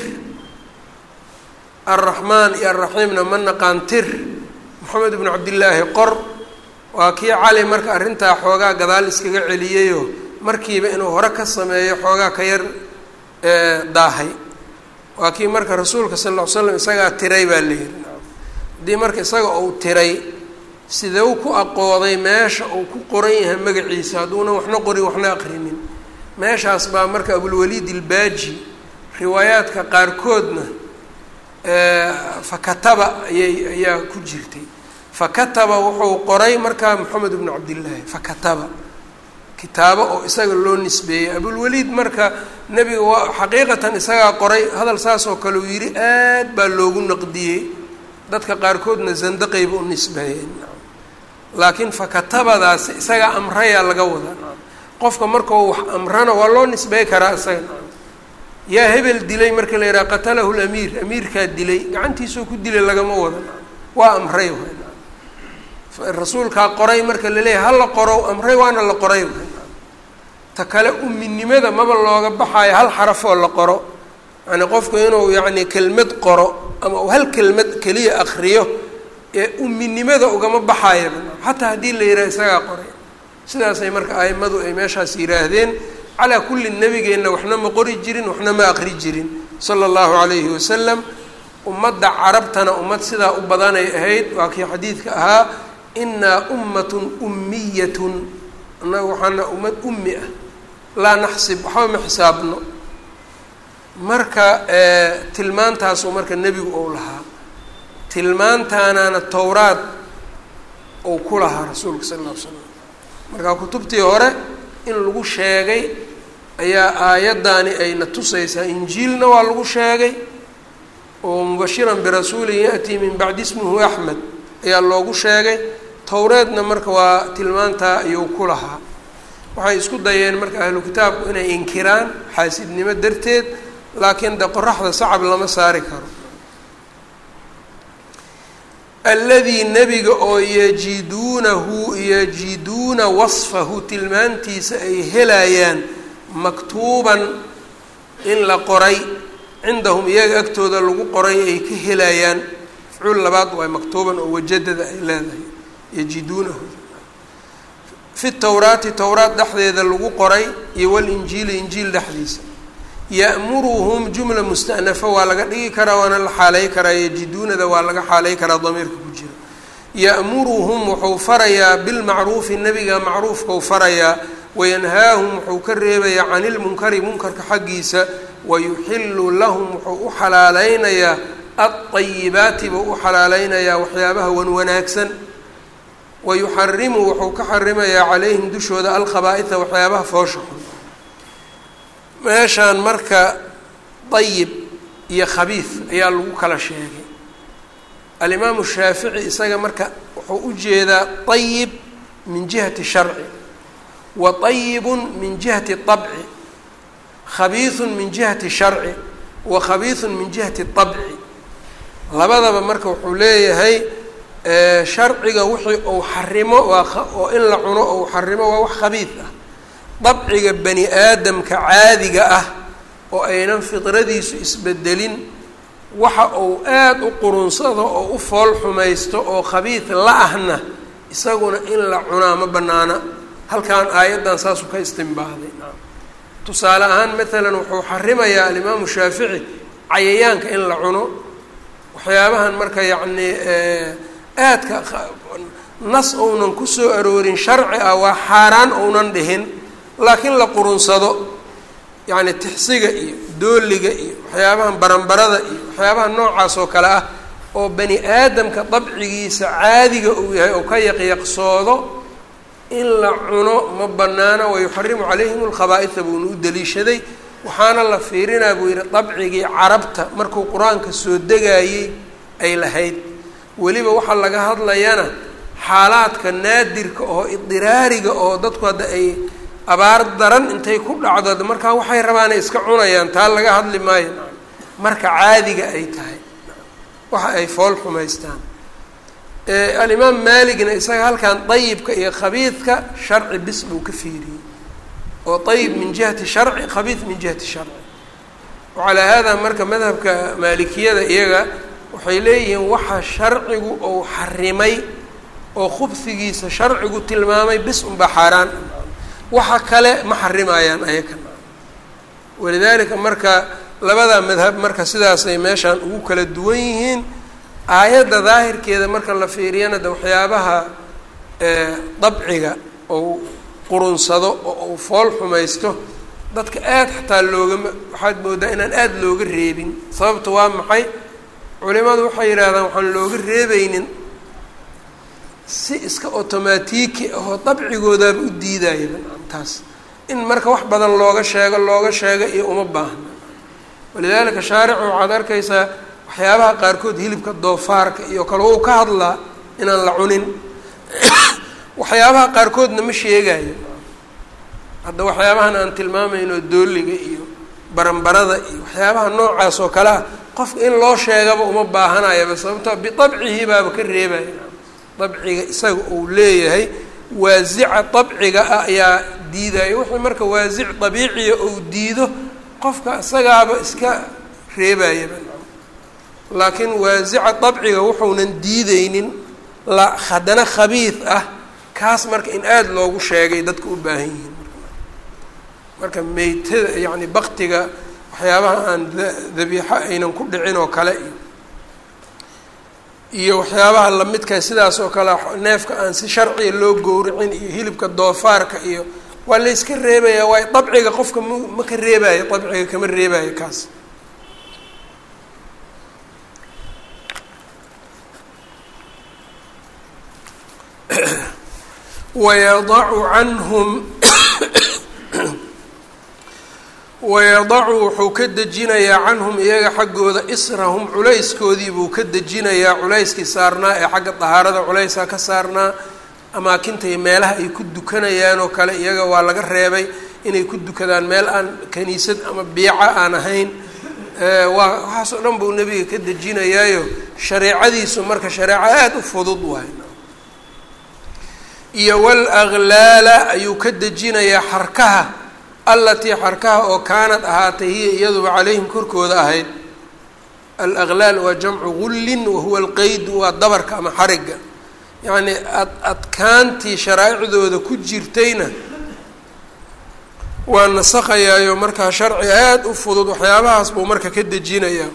[SPEAKER 1] alraxmaan iyo alraxiimna ma naqaan tir moxamed ibnu cabdillaahi qor waa kii cali marka arrintaa xoogaa gadaal iskaga celiyeyoo markiiba inuu hore ka sameeyo xoogaa ka yar daahay waa kii marka rasuulka sal ll ly slam isagaa tiray baa la yihi haddii marka isaga uu tiray sideu ku aqooday meesha uu ku qoran yahay magaciisa hadduuna waxna qorin waxna aqrinin meeshaas baa marka abulwaliid ilbaaji riwaayaadka qaarkoodna fakataba ayay ayaa ku jirtay fakataba wuxuu qoray markaa moxamed ibnu cabdillaahi fakataba kitaabo oo isaga loo nisbeeyey abulwaliid marka nebiga waa xaqiiqatan isagaa qoray hadal saas oo kale uu yidhi aad baa loogu naqdiyey dadka qaarkoodna zandaqayba u nisbeeyeen laakiin fakatabadaasi isagaa amrayaa laga wadaa qofka markau wax amrana waa loo nisbey karaa isaga yaa hebel dilay marka la yidhaha qatalahu lamiir amiirkaa dilay gacantiisoo ku dilay lagama wada waa amray rasuulkaa qoray marka laleeyahay hala qoro amray waana la qoray ta kale uminimada maba looga baxaayo hal xarafoo la qoro yani qofku inuu yacni kelmad qoro ama uu hal kelmad keliya akriyo ee uminimada ugama baxaayaba xataa haddii la yidhaha isagaa qoray sidaasay marka aimadu ay meeshaas yidhaahdeen calaa kulli nebigeenna waxna ma qori jirin waxna ma aqri jirin sala allahu calayhi wasalam ummadda carabtana ummad sidaa u badanay ahayd waa kii xadiidka ahaa inaa ummatun ummiyatun annaga waxaana ummad ummi ah laa naxsib waxba ma xisaabno marka tilmaantaasuu marka nebigu ou lahaa tilmaantaanaana towraad ou ku lahaa rasuulka sala alla ly slam marka kutubtii hore in lagu sheegay ayaa aayaddaani ayna tusaysaa injiilna waa lagu sheegay oo mubashiran birasuulin ya-tii min bacdi ismuhu axmed ayaa loogu sheegay towreedna marka waa tilmaantaa ayuu ku lahaa waxay isku dayeen marka ahlu kitaabku inay inkiraan xaasidnimo darteed laakiin de qoraxda sacab lama saari karo alladii nebiga oo yajiduunahu yajiduuna wasfahu tilmaantiisa ay helayaan maktuuban in la qoray cindahum iyaga agtooda lagu qoray ay ka helayaan mafcuul labaad waay maktuuban oo wajadada ay leedahay yajiduunahu fi towraati towraat dhexdeeda lagu qoray iyo walinjiili injiil dhexdiisa ya'muruhum jumla musta'nafa waa laga dhigi karaa waana la xaalay karaa yajiduunada waa laga xaalay karaa damiirka ku jira ya'muruhum wuxuu farayaa bilmacruufi nebiga macruufkau farayaa wayanhaahum wuxuu ka reebayaa cani ilmunkari munkarka xaggiisa wayuxilu lahum wuxuu u xalaaleynayaa alطayibaati buu u xalaaleynayaa waxyaabaha wan wanaagsan wayuxarimu wuxuu ka xarimayaa calayhim dushooda alkhabaaitha waxyaabaha foosha xun meeshaan marka dayib iyo khabiid ayaa lagu kala sheegay alimaamu shaafici isaga marka wuxuu u jeedaa dayib min jihati sharci wa dayibun min jihati طabci khabiiثun min jihati sharci wa khabiiثun min jihati طabci labadaba marka wuxuu leeyahay sharciga wixii uu xarimo waa oo in la cuno ou xarimo waa wax khabiid ah dabciga bani aadamka caadiga ah oo aynan fidradiisu isbedelin waxa uu aada u qurunsado oo u fool xumaysto oo khabiid la ahna isaguna in la cunaa ma banaana halkan aayaddan saasuu ka istinbaahday tusaale ahaan maalan wuxuu xarimayaa alimaamu shaafici cayayaanka in la cuno waxyaabahan marka yacnii aadka nas ounan kusoo aroorin sharci ah waa xaaraan ounan dhihin laakiin la qurunsado yacni tixsiga iyo dooliga iyo waxyaabahan baranbarada iyo waxyaabaha noocaas oo kale ah oo bani aadamka dabcigiisa caadiga uu yahay oo ka yaqyaqsoodo in la cuno ma banaana wayuxarimu calayhim alkhabaaitha buuna u daliishaday waxaana la fiirinaa buu yidhi dabcigii carabta markuu qur-aanka soo degayey ay lahayd weliba waxaa laga hadlayana xaalaadka naadirka oo idiraariga oo dadku hadda ay abaar daran intay ku dhacdo markaa waxay rabaanay iska cunayaan taa laga hadli maayo marka caadiga ay tahay waxa ay fool xumaystaan alimaam maaligna isaga halkan dayibka iyo khabiidka sharci bis buu ka fiiriyey oo dayib min jihati sharci khabiid min jihati sharci wacalaa haadaa marka madhabka maalikiyada iyaga waxay leeyihiin waxa sharcigu ou xarimay oo khubsigiisa sharcigu tilmaamay bis unbaa xaaraan waxa kale ma xarimayaan ayakan walidaalika marka labada madhab marka sidaasay meeshaan ugu kala duwan yihiin aayadda daahirkeeda marka la fiiriyana de waxyaabaha dabciga ou qurunsado oo uu fool xumaysto dadka aada xataa loogama waxaad moodaa inaan aada looga reebin sababta waa maxay culimadu waxay yidhaahdaan waxaan looga reebeynin si iska otomaatiki ahoo dabcigoodaaba u diidaya taas in marka wax badan looga sheego looga sheego iyo uma baahna walidaalika shaaricu waxaad arkaysaa waxyaabaha qaarkood hilibka doofaarka iyo kale wou ka hadlaa inaan la cunin waxyaabaha qaarkoodna ma sheegayo hadda waxyaabahan aan tilmaamayno dooliga iyo baranbarada iyo waxyaabaha noocaas oo kale ah qofka in loo sheegaba uma baahanayaba sababto biabcihi baaba ka reebaya dabciga isaga uu leeyahay waasica dabciga ah ayaa diidaya wixii marka waasic dabiiciya ou diido qofka isagaaba iska reebayaba laakiin waasica dabciga wuxuunan diideynin la haddana khabiid ah kaas marka in aada loogu sheegay dadka u baahan yihiin marka meytada yacni baktiga waxyaabaha aan dabiixo aynan ku dhicin oo kale iyo iyo waxyaabaha lamidka sidaas oo kale neefka aan si sharciga loo gowricin iyo hilibka doofaarka iyo waa la yska reebayaa waayo dabciga qofka m ma ka reebayo dabciga kama reebayo kaas wayadacu canhum wayadacu wuxuu ka dejinayaa canhum iyaga xaggooda israhum culayskoodii buu ka dejinayaa culayskii saarnaa ee xagga dahaarada culaysaa ka saarnaa amaakinta iyo meelaha ay ku dukanayaan oo kale iyaga waa laga reebay inay ku dukadaan meel aan kaniisad ama biica aan ahayn waa waxaas oo dhan buu nebiga ka dejinayaayo shareecadiisu marka shareeco aada u fudud waay iyo wal aglaala ayuu ka dejinayaa xarkaha allatii xarkaha oo kaanad ahaatay hiya iyaduba calayhim korkooda ahayd al aglaal waa jamcu gullin wahuwa alqeydu waa dabarka ama xarigga yacnii ad adkaantii sharaa'icdooda ku jirtayna waa nasakayaayo markaa sharci aada u fudud waxyaabahaas buu marka ka dejinayaa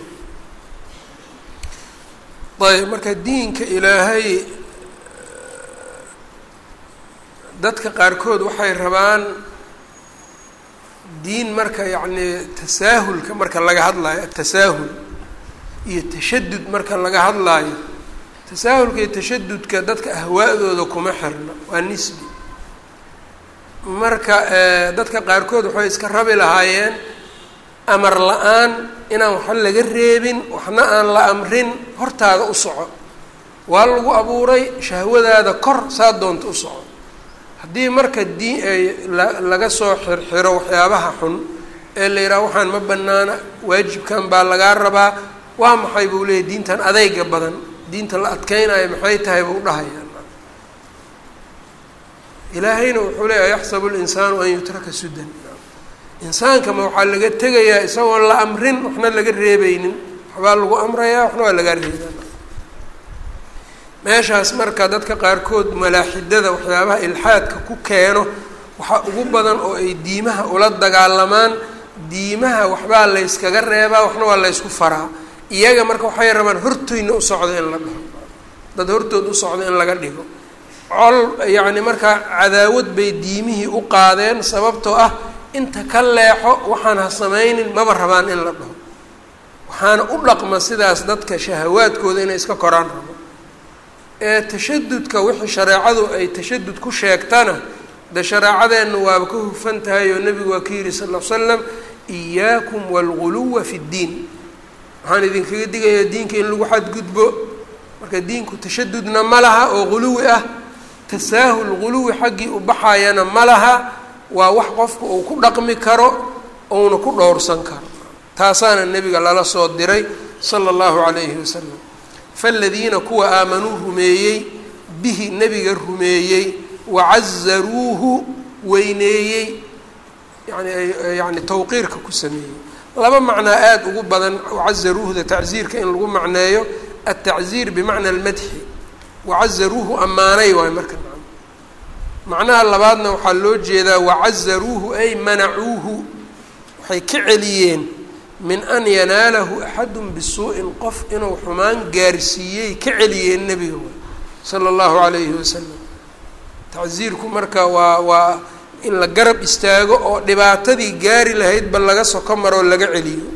[SPEAKER 1] ayb marka diinka ilaahay dadka qaarkood waxay rabaan diin marka yacnii tasaahulka marka laga hadlaayo atasaahul iyo tashadud marka laga hadlaayo tasaahulka iyo tashadudka dadka ahwaa'dooda kuma xirna waa nisbi marka dadka qaarkood waxay iska rabi lahaayeen amar la-aan inaan waxba laga reebin waxna aan la amrin hortaada u soco waa lagu abuuray shahwadaada kor saa doonta u soco haddii marka diin laga soo xirxiro waxyaabaha xun ee la yidhaha waxaan ma banaana waajibkan baa lagaa rabaa waa maxay buu leeyahy diintan adeyga badan diinta la adkeynayo maxay tahay buu dhahaya ilaahayna wuxuu leeyahay yaxsabu linsaanu an yutraka sudan insaanka ma waxaa laga tegayaa isagoon la amrin waxna laga reebeynin waxbaa lagu amrayaa waxna waa lagaa reebaa meeshaas marka dadka qaarkood malaaxidada waxyaabaha ilxaadka ku keeno waxaa ugu badan oo ay diimaha ula dagaalamaan diimaha waxbaa layskaga reebaa waxna waa laysku faraa iyaga marka waxay rabaan hortoyna u socda in la dhaho dad hortood u socda in laga dhigo col yacni markaa cadaawad bay diimihii u qaadeen sababtoo ah inta ka leexo waxaan ha samaynin maba rabaan in la dhaho waxaana u dhaqma sidaas dadka shahawaadkooda inay iska koraan rabo ee tashadudka wixii shareecadu ay tashadud ku sheegtana de shareecadeenna waaba ka hufan tahay oo nebigu waa ka yidhi sal l slam iyaakum waalguluwa fi ddiin waxaan idinkaga digayaa diinka in lagu xadgudbo marka diinku tashadudna ma laha oo guluwi ah tasaahul guluwi xaggii u baxayana ma laha waa wax qofka uu ku dhaqmi karo ouna ku dhowrsan karo taasaana nebiga lala soo diray sala allahu calayhi wasalam faladiina kuwa aamanuu rumeeyey bihi nebiga rumeeyey wacazaruuhu weyneeyey yani yani tawqiirka ku sameeyey laba macnaa aada ugu badan wacazaruuhda tacziirka in lagu macneeyo altacziir bimacna almadxi wacazaruuhu ammaanay waay marka macnaha labaadna waxaa loo jeedaa wacazaruuhu ay manacuuhu waxay ka celiyeen min an yanaalahu axadun bisuu'in qof inuu xumaan gaarsiiyey ka celiyeen nebiga way sala allahu calayhi wasalam tacsiirku marka waa waa in la garab istaago oo dhibaatadii gaari lahaydba laga soko maroo laga celiyo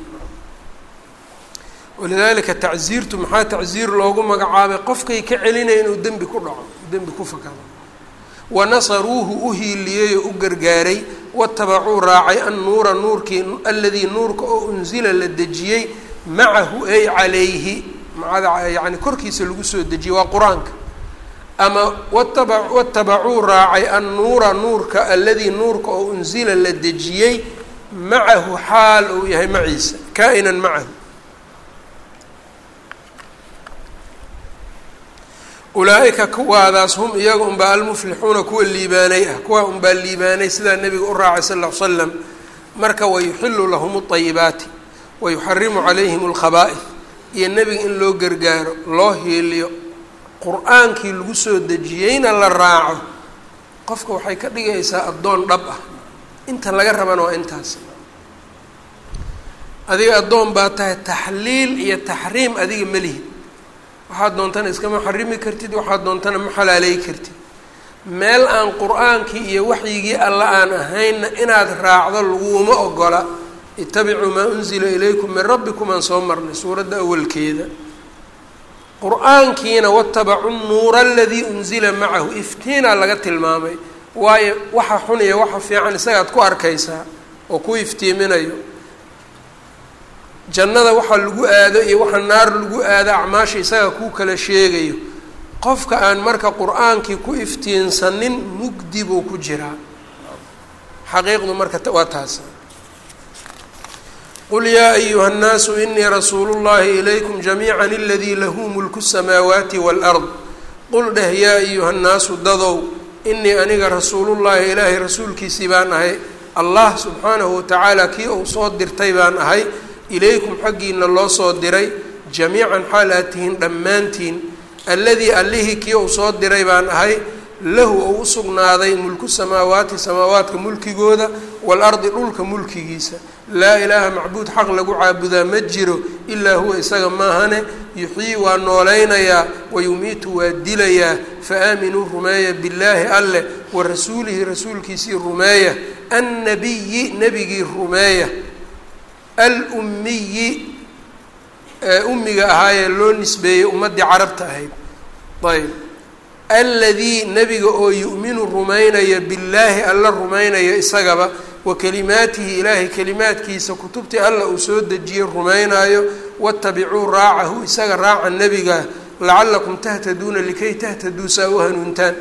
[SPEAKER 1] walidaalika tacsiirtu maxaa tacsiir loogu magacaabay qofkay ka celinaya inuu dembi ku dhaco dembi ku fakado wanasaruuhu u hiiliyey oo u gargaaray watabacuu raacay annuura nuurkii aladii nuurka oo unsila la dejiyey macahu ay calayhi macada yani korkiisa lagu soo dejiyey waa qur-aanka ama wataba watabacuu raacay annuura nuurka aladii nuurka oo unsila la dejiyey macahu xaal uu yahay maciisa kaa-inan macahu ulaa-ika kuwaadaas hum iyaga unbaa almuflixuuna kuwa liibaanay ah kuwa unbaa liibaanay sidaa nebiga u raacay sal ll slam marka wayuxilu lahum اطayibaati wayuxarimu calayhim اlkhaba'ih iyo nebiga in loo gargaaro loo hiiliyo qur-aankii lagu soo dejiyeyna la raaco qofka waxay ka dhigaysaa addoon dhab ah inta laga rabana waa intaas adiga addoon baa tahay taxliil iyo taxriim adiga ma lihid waxaad doontana iskama xarimi kartid waxaad doontana ma xalaaleey kartid meel aan qur-aankii iyo waxyigii alla aan ahaynna inaad raacdo laguma ogola itabicuu maa unzila ilaykum min rabbikum aan soo marnay suuradda awalkeeda qur-aankiina watabacuu nuura aladii unzila macahu iftiinaa laga tilmaamay waayo waxa xun iyo waxa fiican isagaad ku arkaysaa oo ku iftiiminayo jannada waxa lagu aado iyo waxa naar lagu aado acmaasha isaga kuu kala sheegayo qofka aan marka qur-aankii ku iftiinsanin mugdi buu ku jiraa xaqiiqdu marka waa taas qul yaa ayuha الnaasu inii rasuulu اllahi ilaykum jamiica aladii lahu mulku الsamaawaati wاlأrd qul dheh yaa ayuha الnaasu dadow inii aniga rasuulullahi ilaahay rasuulkiisii baan ahay allah subxaanahu watacaala kii uu soo dirtay baan ahay ilaykum xaggiina loo soo diray jamiican xaal aad tihiin dhammaantiin alladii allihii kii uu soo diray baan ahay lahu ou u sugnaaday mulku samaawaati samaawaadka mulkigooda waalardi dhulka mulkigiisa laa ilaaha macbuud xaq lagu caabudaa ma jiro ilaa huwa isaga maahane yuxyii waa noolaynayaa wayumiitu waa dilayaa fa aaminuu rumeeya billaahi alleh wa rasuulihi rasuulkiisii rumeeya annabiyi nebigii rumeeya alummiyi ee ummiga ahaayee loo nisbeeyey ummaddii carabta ahayd ayb alladii nebiga oo yu'minu rumaynaya billaahi alla rumaynaya isagaba wa kalimaatihi ilaahay kalimaadkiisa kutubtii alla uu soo dejiyey rumaynaayo watabicuu raacahu isaga raaca nebiga lacalakum tahtaduuna likay tahtaduu saa u hanuuntaan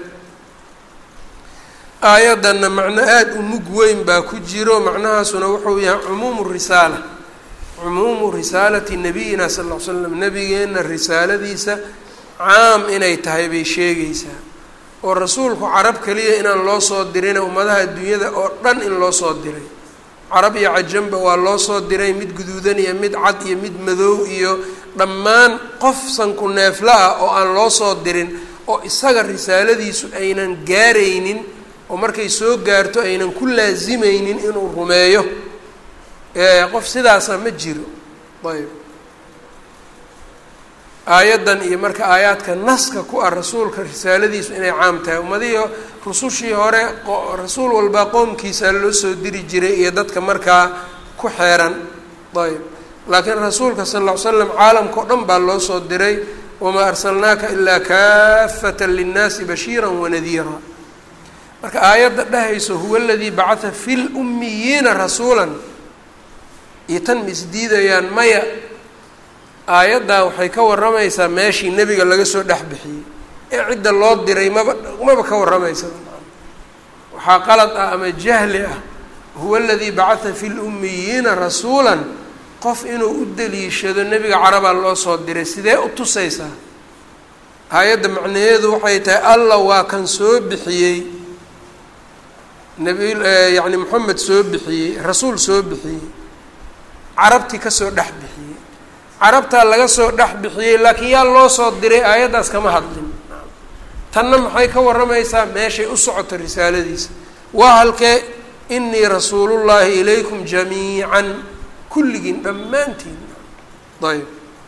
[SPEAKER 1] aayaddanna macno aada u mug weyn baa ku jiro macnahaasuna wuxuu yahay cumuumu risaala cumuumu risaalati nabiyina sal l slam nebigeenna risaaladiisa caam inay tahay bay sheegaysaa oo rasuulku carab keliya inaan loo soo dirina ummadaha adduunyada oo dhan in loo soo diray carab iyo cajamba waa loo soo diray mid guduudan iyo mid cad iyo mid madow iyo dhammaan qof sanku neefla ah oo aan loo soo dirin oo isaga risaaladiisu aynan gaaraynin oo markay soo gaarto aynan ku laasimaynin inuu rumeeyo qof sidaasa ma jiro ayb aayaddan iyo marka aayaadka naska ku ah rasuulka risaaladiisu inay caam tahay ummadihii rusushii hore rasuul walbaa qoomkiisa loo soo diri jiray iyo dadka markaa ku xeeran ayb laakiin rasuulka sal ll ly slam caalamka o dhan baa loo soo diray wamaa arsalnaaka ilaa kaafata linnaasi bashiira wanadiira marka aayadda dhahayso huwa aladii bacata fi lummiyiina rasuulan iyo tan ma isdiidayaan maya aayaddaa waxay ka warramaysaa meeshii nebiga laga soo dhex bixiyey ee cidda loo diray maba maba ka warramaysa waxaa qalad ah ama jahli ah huwa aladii bacata fi lummiyiina rasuulan qof inuu u daliishado nebiga carabaa loo soo diray sidee u tusaysaa aayadda macnaheedu waxay tahay allah waa kan soo bixiyey nabi yacni moxamed soo bixiyey rasuul soo bixiyey carabtii kasoo dhex bixiyey carabtaa laga soo dhex bixiyey laakiin yaa loo soo diray aayaddaas kama hadlin tanna maxay ka warramaysaa meeshay u socoto risaaladiisa waa halkee inii rasuulullaahi ilaykum jamiican kulligiin dhammaantiin ayb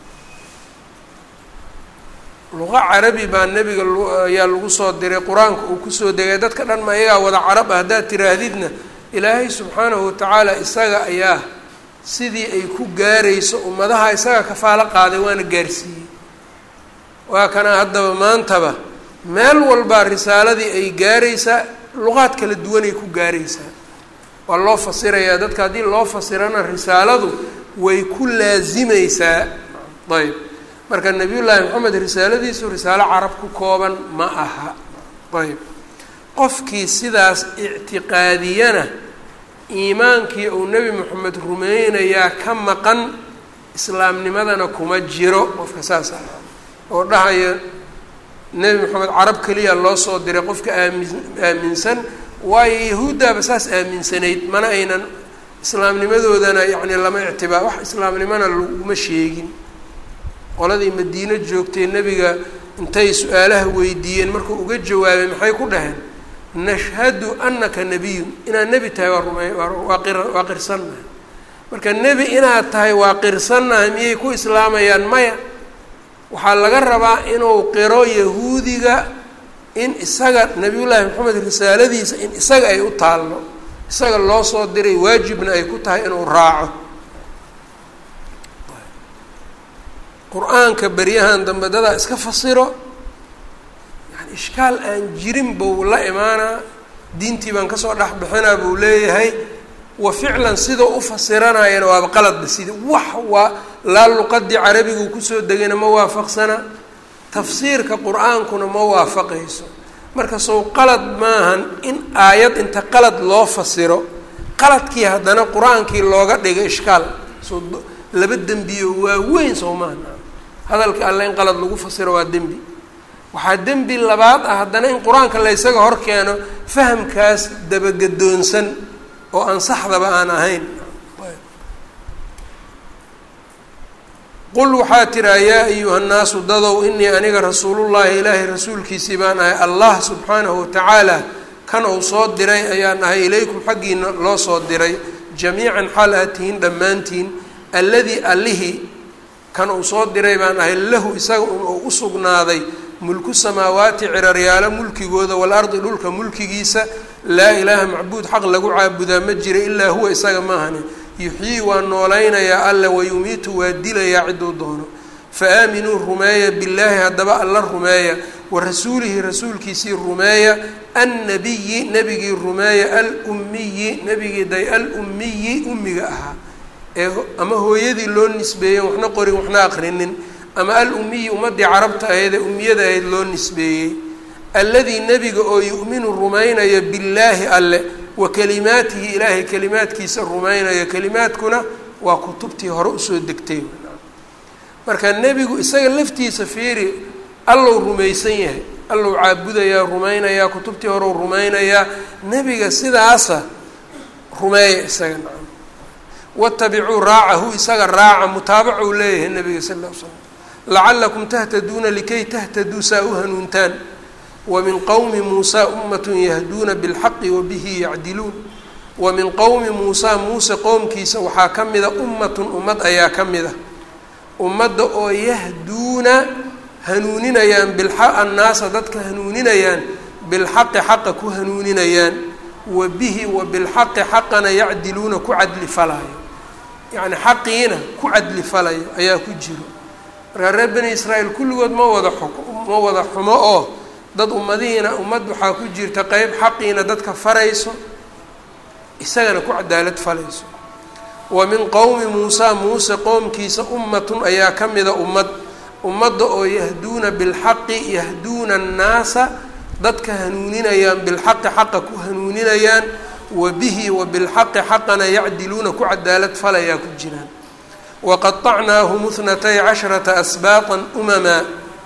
[SPEAKER 1] luqa carabi baa nebiga ayaa lagu soo diray qur-aanka uu kusoo degay dadka dhan ma iyagaa wada carab ah haddaad tiraahdidna ilaahay subxaanahu watacaala isaga ayaa sidii ay ku gaarayso ummadaha isaga kafaalo qaaday waana gaarsiiyey waa kana haddaba maantaba meel walbaa risaaladii ay gaaraysaa luqaad kala duwanay ku gaaraysaa waa loo fasirayaa dadka haddii loo fasirana risaaladu way ku laasimaysaa ayb marka nebiyullaahi moxamed risaaladiisu risaalo carab ku kooban ma aha ayb qofkii sidaas ictiqaadiyana iimaankii uu nebi moxamed rumeynayaa ka maqan islaamnimadana kuma jiro qofka saas ah oo dhahaya nebi moxamed carab keliya loo soo diray qofka aami aaminsan waayo yahuuddaaba saas aaminsanayd mana aynan islaamnimadoodana yacni lama ictibaa wax islaamnimona laguma sheegin qoladii madiino joogtay nebiga intay su-aalaha weydiiyeen markuu uga jawaabay maxay ku dhaheen nashhadu anaka nebiyun inaad nebi tahay waa rumey waa qir waa qirsannahay marka nebi inaad tahay waa qirsannahay miyay ku islaamayaan maya waxaa laga rabaa inuu qiro yahuudiga in isaga nabiyullaahi maxamed risaaladiisa in isaga ay u taalno isaga loo soo diray waajibna ay ku tahay inuu raaco qur-aanka beryahan dambe dadaa iska fasiro yani ishkaal aan jirin buu la imaanaa diintii baan kasoo dhex bixinaa buu leeyahay wa ficlan sidoo u fasiranayana waaba qaladba sida wax waa laa luqadii carabiguu kusoo degayna ma waafaqsana tafsiirka qur-aankuna ma waafaqayso marka sow qalad maahan in aayad inta qalad loo fasiro qaladkii haddana qur-aankii looga dhiga ishkaal so laba dembiyo waaweyn soo maaha hadalka alle in qalad lagu fasiro waa dembi waxaa dembi labaad ah haddana in qur-aanka la ysaga hor keeno fahamkaas dabagedoonsan oo aan saxdaba aan ahayn qul waxaa tiraa yaa ayuha nnaasu dadow inii aniga rasuulullaahi ilaahay rasuulkiisii baan ahay allah subxaanahu watacaala kan uu soo diray ayaan ahay ilaykum xaggiina loo soo diray jamiican xaal aad tihiin dhammaantiin alladii allihii kan uu soo diray baan ahay lahu isaga uu u sugnaaday mulku samaawaati ciraryaalo mulkigooda waalardi dhulka mulkigiisa laa ilaaha macbuud xaq lagu caabudaa ma jira ilaa huwa isaga maahani yuxyii waa noolaynayaa alle wayumiitu waa dilayaa ciduu doono fa aaminuu rumeeya billaahi haddaba alla rumeeya wa rasuulihi rasuulkiisii rumeeya annabiyi nebigii rumeeya alummiyi nebigii day alummiyi ummiga ahaa ee ama hooyadii loo nisbeeyey waxna qorin waxna aqrinin ama al-ummiyi ummadii carabta ahayd ee ummiyada ahayd loo nisbeeyey alladii nebiga oo yu'minu rumaynaya billaahi alle wa kalimaatihi ilaahay kalimaadkiisa rumaynaya kalimaadkuna waa kutubtii hore usoo degtay marka nebigu isaga laftiisa fiiri allow rumaysan yahay allow caabudayaa rumaynayaa kutubtii horeu rumaynayaa nebiga sidaasa rumeeya isaga nacam watabicuu raacahu isaga raaca mutaabacuu leeyahay nebiga sal ll l slam lacalakum tahtaduuna likay tahtaduu saa u hanuuntaan wa min qowmi muusaa ummatun yahduuna bilxaqi wa bihi yacdiluun wa min qowmi muusaa muuse qowmkiisa waxaa ka mida ummatun ummad ayaa ka mid a ummadda oo yahduuna hanuuninayaan bilxa annaasa dadka hanuuninayaan bilxaqi xaqa ku hanuuninayaan wa bihi wa bilxaqi xaqana yacdiluuna ku cadli falayo yacni xaqiina ku cadli falayo ayaa ku jiro markaa reer bani israa'iil kulligood ma wada ma wada xumo oo dad ummadihiina ummad waxaa ku jirta qeyb xaqiina dadka farayso isagana ku cadaalad falayso wa min qowmi muusaa muuse qowmkiisa ummatun ayaa ka mida ummad ummadda oo yahduuna bilxaqi yahduuna annaasa dadka hanuuninayaan bilxaqi xaqa ku hanuuninayaan wa bihi wa bilxaqi xaqana yacdiluuna ku cadaalad falayaa ku jiraan waqaطacnaahum اthnatay casharata asbaaqan umamaa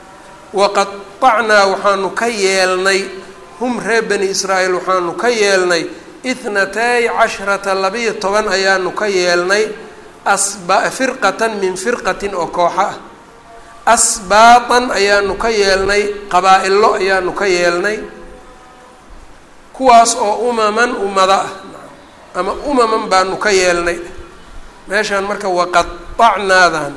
[SPEAKER 1] waqaطacnaa waxaanu ka yeelnay hum reer bani israa'iil waxaanu ka yeelnay ithnatay casharata labiyo toban ayaanu ka yeelnay asba firqatan min firqatin oo kooxo ah asbaatan ayaanu ka yeelnay qabaa-ilo ayaanu ka yeelnay kuwaas oo umaman ummada ah ama umaman baanu ka yeelnay meeshaan marka waqaطacnaadan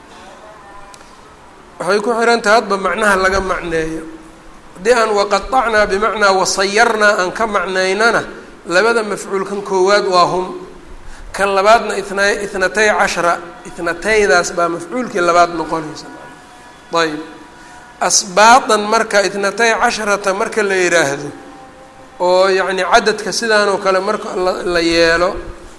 [SPEAKER 1] waxay ku xihan tahay hadba macnaha laga macneeyo haddii aan waqaطacnaa bimacnaa wasayarnaa aan ka macnaynana labada mafcuulkan koowaad waa hum kan labaadna itna ithnatay cashra ithnataydaas baa mafcuulkii labaad noqonaysa ayb asbaatan marka ithnatay casharata marka la yidhaahdo oo yacni cadadka sidaan oo kale marka la yeelo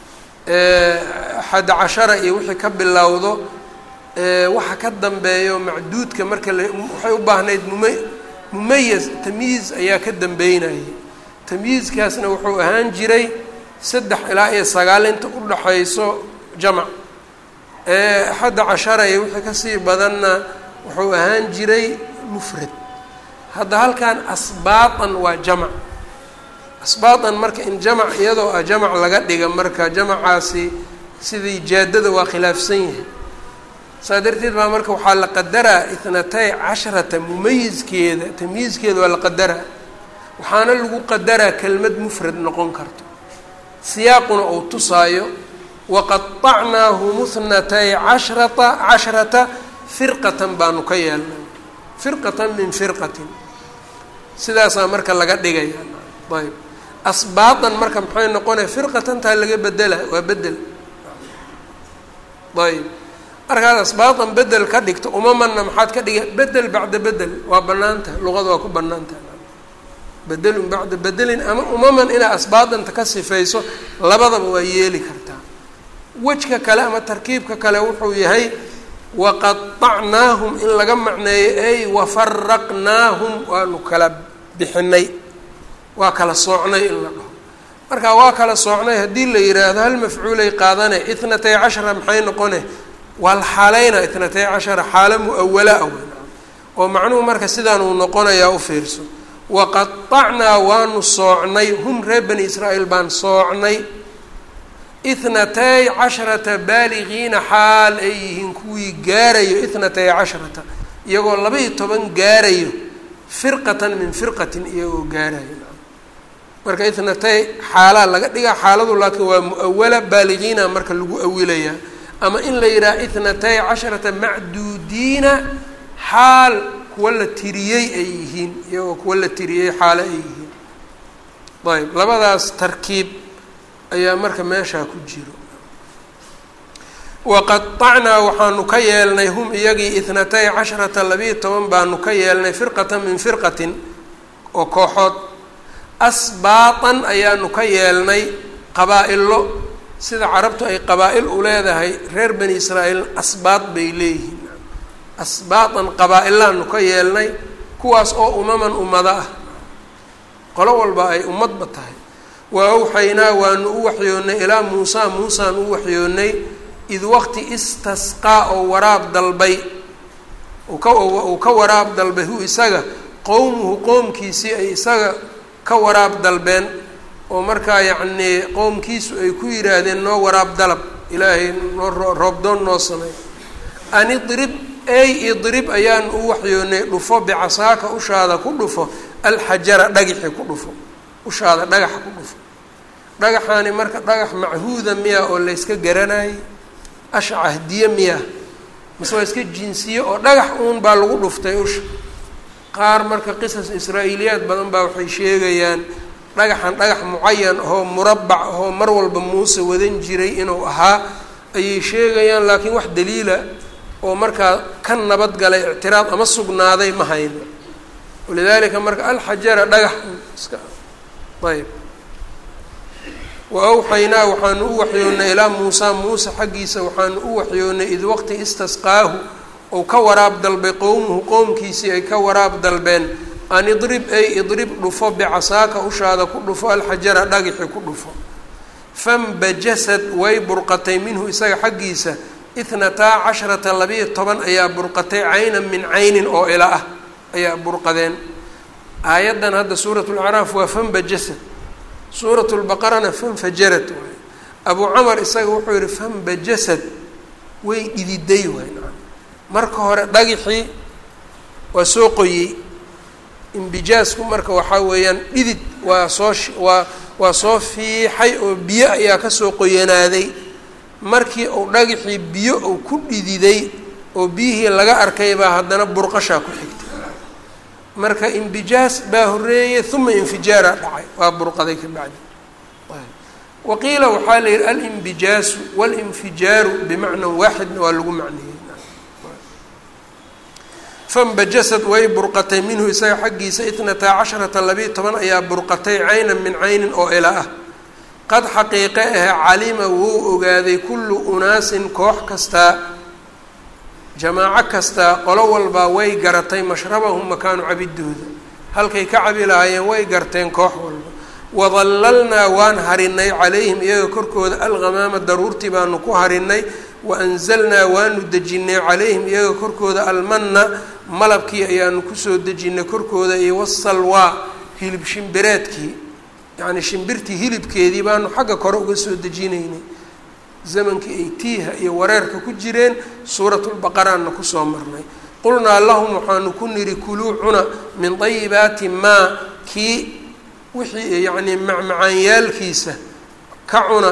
[SPEAKER 1] xad cashara iyo wixii ka bilowdo waxa ka dambeeyo macduudka marka la waxay u baahnayd muma mumayaz tamyiiz ayaa ka dambeynayay tamyiizkaasna wuxuu ahaan jiray saddex ilaa iyo sagaal inta u dhaxayso jamac xadda cashara iyo wixii kasii badanna wuxuu ahaan jiray mufrad hadda halkan asbaatan waa jamac asbaatan marka in jamac iyadoo ah jamac laga dhiga marka jamacaasi sidii jaadada waa khilaafsan yahay saa darteed baa marka waxaa la qadaraa ithnatay casharata mumayizkeeda tamyiizkeeda waa la qadaraa waxaana lagu qadaraa kelmad mufrad noqon karto siyaaquna uu tusaayo waqaطacnaahum اthnatay cashrata cashrata firqatan baanu ka yeelnay firqatan min firqatin sidaasaa marka laga dhigaya ayb asbaadan marka maxay noqonaya firqatantaa laga bedela waa bedel ayb markaad asbaadan bedel ka dhigto umamanna maxaad ka dhiga bedel bacda bedel waa banaanta luqada waa ku banaantaha bedelun bacda bedelin ama umaman inaad asbaadanta ka sifayso labadaba waa yeeli kartaa wejka kale ama tarkiibka kale wuxuu yahay waqaطacnaahum in laga macneeyo ay wafaraqnaahum waanu kala bixinay waa kala soocnay in la dhaho marka waa kala soocnay haddii la yidhaahdo hal mafcuulay qaadane itnatay cashara maxay noqone waa la xaalayna itnatay cashara xaalo mu-awala a weyn oo macnuhu marka sidaan uu noqonayaa u fiirso waqaطacnaa waanu soocnay hum reer bani israa'iil baan soocnay ithnatay casharata baaligiina xaal ay yihiin kuwii gaarayo ithnatay casharata iyagoo laba-iyo toban gaarayo firqatan min firqatin iyagoo gaarayo marka ithnatay xaalaa laga dhigaa xaaladu laakiin waa mu-awala baaligiina marka lagu awilayaa ama in la yidhaha ithnatay casharata macduudiina xaal kuwa la tiriyey ay yihiin iyagoo kuwa la tiriyey xaalo ay yihiin ayb labadaas tarkiib ayaa marka meeshaa ku jiro waqaطacnaa waxaanu ka yeelnay hum iyagii ithnatay casharata labiiyo toban baanu ka yeelnay firqatan min firqatin oo kooxood asbaatan ayaanu ka yeelnay qabaa-ilo sida carabtu ay qabaa-il u leedahay reer bani israa'iil asbaad bay leeyihiin asbaatan qabaa-ilaanu ka yeelnay kuwaas oo umaman ummado ah qolo walba ay ummadba tahay wa awxaynaa waanu u waxyoonnay ilaa muusaa muusaan u waxyoonnay id waqti istasqaa oo waraab dalbay uu ka waraab dalbay hu isaga qowmuhu qoomkiisii ay isaga ka waraab dalbeen oo markaa yacnii qowmkiisu ay ku yidhaahdeen noo waraab dalab ilaahay noo roobdoon noo samey an idrib ey idrib ayaan u waxyoonnay dhufo bicasaaka ushaada ku dhufo alxajara dhagixi ku dhufo ushaada dhagaxa ku dhufo dhagaxaani marka dhagax machuuda miya oo layska garanayay ashcahdiye miya mase waa iska jinsiye oo dhagax uun baa lagu dhuftay usha qaar marka qisas israa'iiliyaad badan baa waxay sheegayaan dhagaxan dhagax mucayan ahoo murabac ahoo mar walba muuse wadan jiray inuu ahaa ayay sheegayaan laakiin wax daliila oo markaa ka nabad galay ictiraad ama sugnaaday ma hayno walidaalika marka alxajara dhagax iska ayb wa awxaynaa waxaanu u waxyoonnay ilaa muusaa muuse xaggiisa waxaanu u waxyoonnay id waqti istasqaahu ou ka waraab dalbay qowmuhu qowmkiisii ay ka waraab dalbeen an idrib ay idrib dhufo bicasaaka ushaada ku dhufo alxajara dhagixi ku dhufo fambajasad way burqatay minhu isaga xaggiisa itnataa casharata labiiyo toban ayaa burqatay caynan min caynin oo ila ah ayaa burqadeen aayaddan hadda suurat lacraaf waa fambajasad suurat lbaqarana fanfajarad waay abuu camar isaga wuxuu yihi fambajasad way dhididay waay marka hore dhagixii waa soo qoyey imbijaasku marka waxaa weeyaan dhidid waa soo waa waa soo fiixay oo biyo ayaa kasoo qoyanaaday markii uu dhagixii biyo uu ku dhididay oo biyihii laga arkay baa haddana burqashaa ku xigtay marka imbijaas baa horeeyey uma infijaara dhacay waa burqaday ka bacdi waqiila waxaa la yihi alimbijaasu walinfijaaru bimacnan waaxidna waa lagu macneeyey fambajasad way burqatay minhu isaga xaggiisa itnataa casharata labiiyo toban ayaa burqatay caynan min caynin oo ila ah qad xaqiiqe ahe calima wuu ogaaday kullu unaasin koox kastaa jamaaco kastaa qolo walbaa way garatay mashrabahum makaanu cabidooda halkay ka cabi lahaayeen way garteen koox walba wadallalnaa waan harinay calayhim iyaga korkooda alghamaama daruurtii baanu ku harinay waanzalnaa waanu dejinnay calayhim iyaga korkooda almanna malabkii ayaanu kusoo dejinnay korkooda iyo wasalwaa hilib shimbireedkii yacnii shimbirtii hilibkeedii baanu xagga kore uga soo dejinaynay zamankii ay tiiha iyo wareerka ku jireen suuratulbaqaraanna kusoo marnay qulnaa lahum waxaanu ku nidhi kuluu cuna min dayibaati maa kii wixii yacnii macmacaanyaalkiisa ka cuna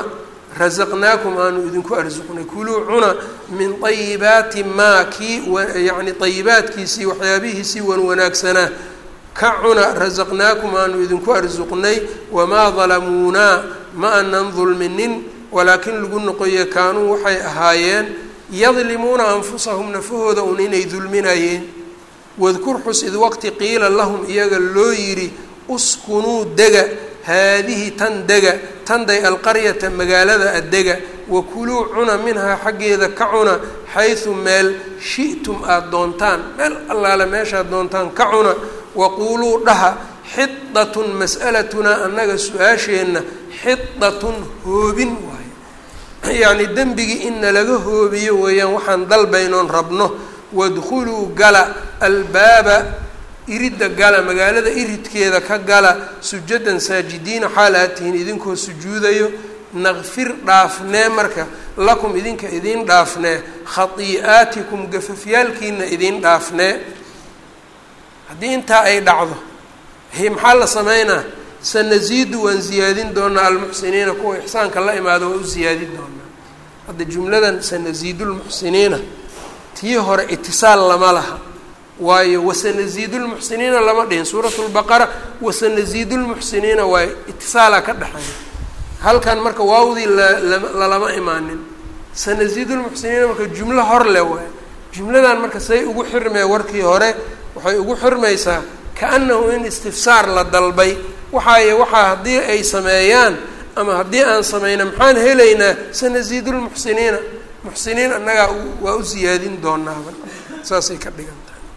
[SPEAKER 1] rasaqnaakum aanu idinku arsuqnay kuluu cuna min ayibaati maa kii yacni ayibaadkiisii waxyaabihiisii wan wanaagsanaa ka cuna rasaqnaakum aanu idinku arsuqnay wamaa dalamuunaa ma anan dulminin walaakin lagu noqoye kaanuu waxay ahaayeen yadlimuuna anfusahum nafahooda un inay dulminayeen wadkur xus id waqti qiila lahum iyaga loo yidhi uskunuu dega haadihi tan dega tanday alqaryata magaalada adega wakuluu cuna minhaa xaggeeda ka cuna xaysu meel shi'tum aada doontaan meel allaale meeshaad doontaan ka cuna waquuluu dhaha xidatun mas'alatunaa annaga su-aasheenna xidatun hoobin waaye yacni dembigii in nalaga hoobiyo weeyaan waxaan dalbaynoon rabno wadkhuluu gala albaaba iridda gala magaalada iridkeeda ka gala sujadan saajidiina xaal aad tihiin idinkoo sujuudayo naqfir dhaafnee marka lakum idinka idiin dhaafnee khatii'aatikum gafafyaalkiina idiin dhaafnee haddii intaa ay dhacdo maxaa la sameynaa sanasiidu waan ziyaadin doonaa almuxsiniina kuwa ixsaanka la imaado waa u ziyaadin doonaa hadda jumladan sanasiidu lmuxsiniina tii hore itisaal lama laha waayo wasanasiidu lmuxsiniina lama dhihin suurat lbaqara wasanasiidu lmuxsiniina waayo itisaalaa ka dhexeeya halkan marka waawdii lalama imaanin sanasiidu lmuxsiniina marka jumlo hor leh waayo jumladan marka say ugu xirmee warkii hore waxay ugu xirmaysaa kaanahu in istifsaar la dalbay waxaaye waxaa haddii ay sameeyaan ama haddii aan sameyna maxaan helaynaa sanasiidu lmuxsiniina muxsiniin annagaa waa u siyaadin doonaaba saasay ka dhigan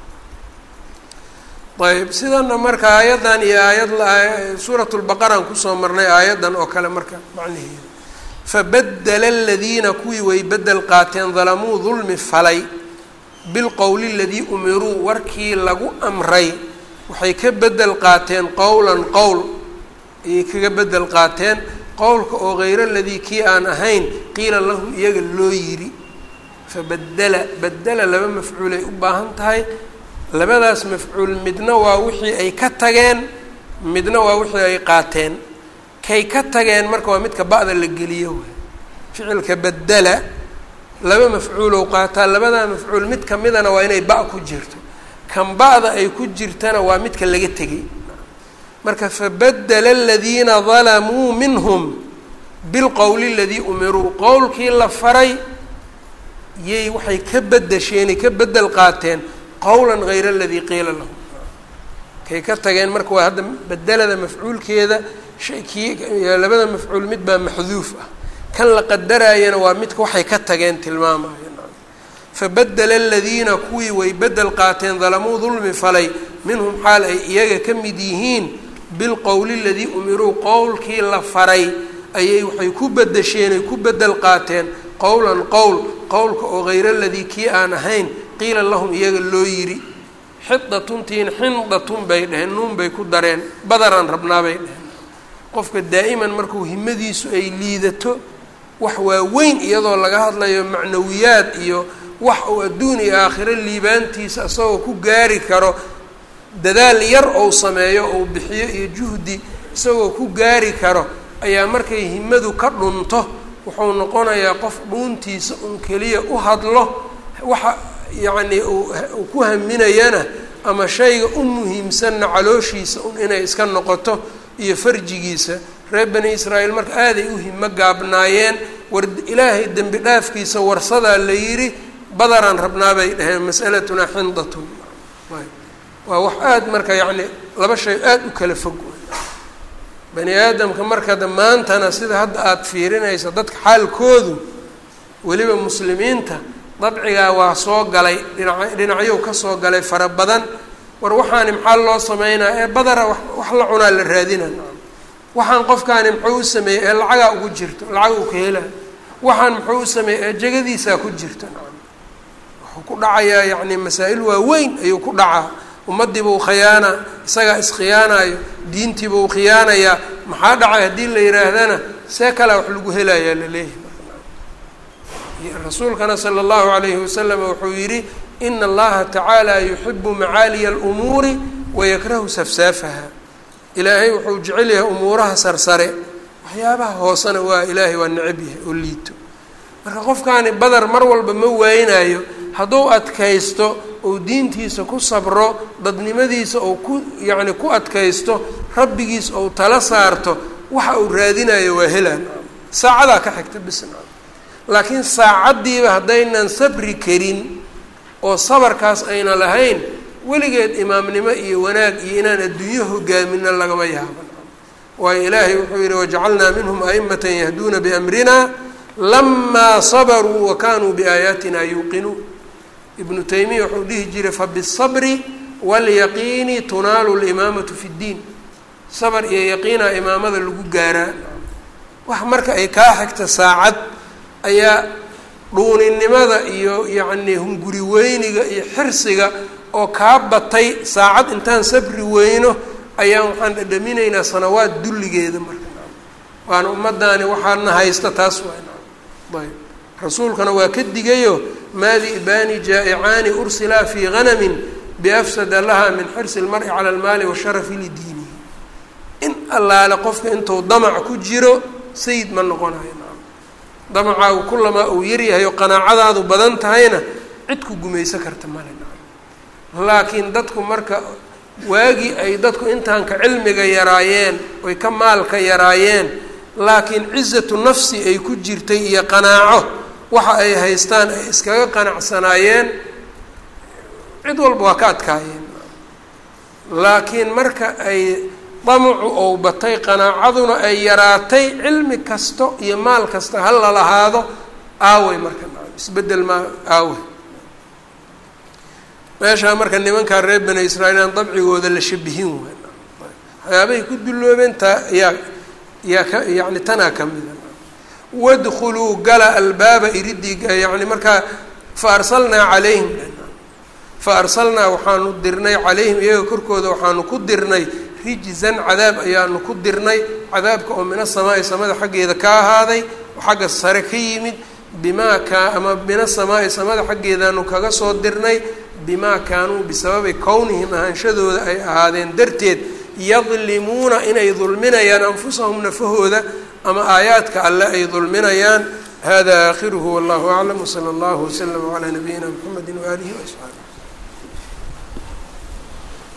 [SPEAKER 1] tahay ayb sidana marka aayaddan iyo aayad suurat lbaqaraan kusoo marnay aayaddan oo kale marka macnaheeda fabadela aladiina kuwii way bedel qaateen dalamuu dulmi falay bilqowli aladii umiruu warkii lagu amray waxay ka bedel qaateen qowlan qowl ayay kaga bedel qaateen qowlka oo hayr aladii kii aan ahayn qiila lahum iyaga loo yidhi fabadela badela laba mafcuulay u baahan tahay labadaas mafcuul midna waa wixii ay ka tageen midna waa wixii ay qaateen kay ka tageen marka waa midka ba'da la geliyo waay ficilka badela laba mafcuulow qaataa labadaa mafcuul mid kamidana waa inay ba' ku jirto kan ba'da ay ku jirtana waa midka laga tegay marka fabadela aladiina dalamuu minhum bilqowli aladii umiruu qowlkii la faray yay waxay ka bedasheenay ka bedel qaateen qowlan hayr aladii qiila lahum kay ka tageen marka waa hadda bedelada mafcuulkeeda kii labada mafcuul mid baa maxduuf ah kan la qadaraayana waa midka waxay ka tageen tilmaamaya fabadela aladiina kuwii way bedel qaateen dalamuu dulmi falay minhum xaal ay iyaga ka mid yihiin bilqowli aladii umiruu qowlkii la faray ayay waxay ku bedasheen ay ku bedel qaateen qowlan qowl qowlka oo hayr aladii kii aan ahayn qiila lahum iyaga loo yidhi xidatuntiin xindatun bay dheheen nuun bay ku dareen badaraan rabnaa bay dheheen qofka daa'iman markuu himadiisu ay liidato wax waaweyn iyadoo laga hadlayo macnawiyaad iyo wax uu adduun iyo aakhiro liibaantiisa isagoo ku gaari karo dadaal yar ou sameeyo ou bixiyo iyo juhdi isagoo ku gaari karo ayaa markay himadu ka dhunto wuxuu noqonayaa qof dhuuntiisa un keliya u hadlo waxa yacnii uu ku haminayana ama shayga u muhiimsanna calooshiisa un inay iska noqoto iyo farjigiisa reer bani israa'iil marka aaday u himo gaabnaayeen war ilaahay dembi dhaafkiisa warsadaa la yidhi badaraan rabnaa bay dhaheen mas'alatunaa xindatun waa wax aada marka yacni laba shay aada u kala fog bani aadamka markada maantana sida hadda aada fiirinaysa dadka xaalkoodu weliba muslimiinta dabcigaa waa soo galay dhinac dhinacyow ka soo galay fara badan war waxaani maxaa loo sameynaa ee badara wax la cunaa la raadina waxaan qofkaani muxuu u sameeyey ee lacagaa ugu jirto lacag uu ka hela waxaan muxuu u sameeyey ee jegadiisaa ku jirta wuxuu ku dhacayaa yacni masaa-il waaweyn ayuu ku dhacaa ummadiibuu khiyaana isagaa iskhiyaanayo diintiibuu khiyaanayaa maxaa dhacay haddii la yihaahdana see kalea wax lagu helayaa laleeyahay rasuulkana sala allahu alayhi wasalam wuxuu yidhi ina allaha tacaala yuxibu macaaliya alumuuri wayakrahu safsaafaha ilaahay wuxuu jecel yahay umuuraha sarsare waxyaabaha hoosena waa ilaahay waa necab yahay oo liito marka qofkaani badar mar walba ma waynayo hadduu adkaysto ou diintiisa ku sabro dadnimadiisa ou ku yacni ku adkaysto rabbigiis ou tala saarto waxa uu raadinayo waa helaan saacadaa ka xigta bisna laakiin saacaddiiba haddaynan sabri karin oo sabarkaas ayna lahayn weligeed imaamnimo iyo wanaag iyo inaan adduunyo hogaamino lagama yaabo waayo ilaahay wuxuu yihi wajacalnaa minhum a'imatan yahduuna biamrina lamaa sabaruu wa kanuu biaayaatina yuuqinuun ibnu taymiya wuxuu dhihi jiray fabisabri waalyaqiini tunaalu limaamatu fi ddiin sabar iyo yaqiina imaamada lagu gaaraa wax marka ay kaa xigta saacad ayaa dhuuninimada iyo yacnii hunguri weyniga iyo xirsiga oo kaa batay saacad intaan sabri weyno ayaan waxaan dhadhaminaynaa sanawaad dulligeeda marka waana ummaddaani waxaana haysta taas waa ayb rasuulkana waa ka digayo maadi ibani jaa'icaani ursilaa fii hanamin biafsada laha min xirsi lmari cala almaali washarafi lidiinihi in allaale qofka intuu damac ku jiro sayid ma noqonayo damacaagu kulamaa uu yaryahay oo qanaacadaadu badan tahayna cid ku gumayso karta male laakiin dadku marka waagii ay dadku intaanka cilmiga yaraayeen oy ka maalka yaraayeen laakiin cizatu nafsi ay ku jirtay iyo qanaaco waxa ay haystaan ay iskaga qanacsanaayeen cid walba waa ka adkaayeen laakiin marka ay damacu ou batay qanaacaduna ay yaraatay cilmi kasto iyo maal kasta ha la lahaado aawey marka isbedel maa aawey meeshaa marka nimankaa reer bani israiil aan dabcigooda la shabihin waay waxyaabahay ku dulloobeen taa yaa yaa ka yani tanaa ka mida wadkuluu gala albaaba iridii yani markaa fa arsalnaa calayhim fa arsalnaa waxaanu dirnay calayhim iyaga korkooda waxaanu ku dirnay rijzan cadaab ayaanu ku dirnay cadaabka oo min asamaa'i samada xaggeeda ka ahaaday oo xagga sare ka yimid bimaa kaa ama min asamaa'i samada xaggeedaanu kaga soo dirnay bimaa kaanuu bisababi kownihim ahaanshadooda ay ahaadeen darteed yadlimuuna inay dulminayaan anfusahum nafahooda ama aayaadka alle ay dulminayaan hada aakhiruhu wallahu aclam wsala allahu waslama calaa nabiyina mxamedi waaalihi waasxaabi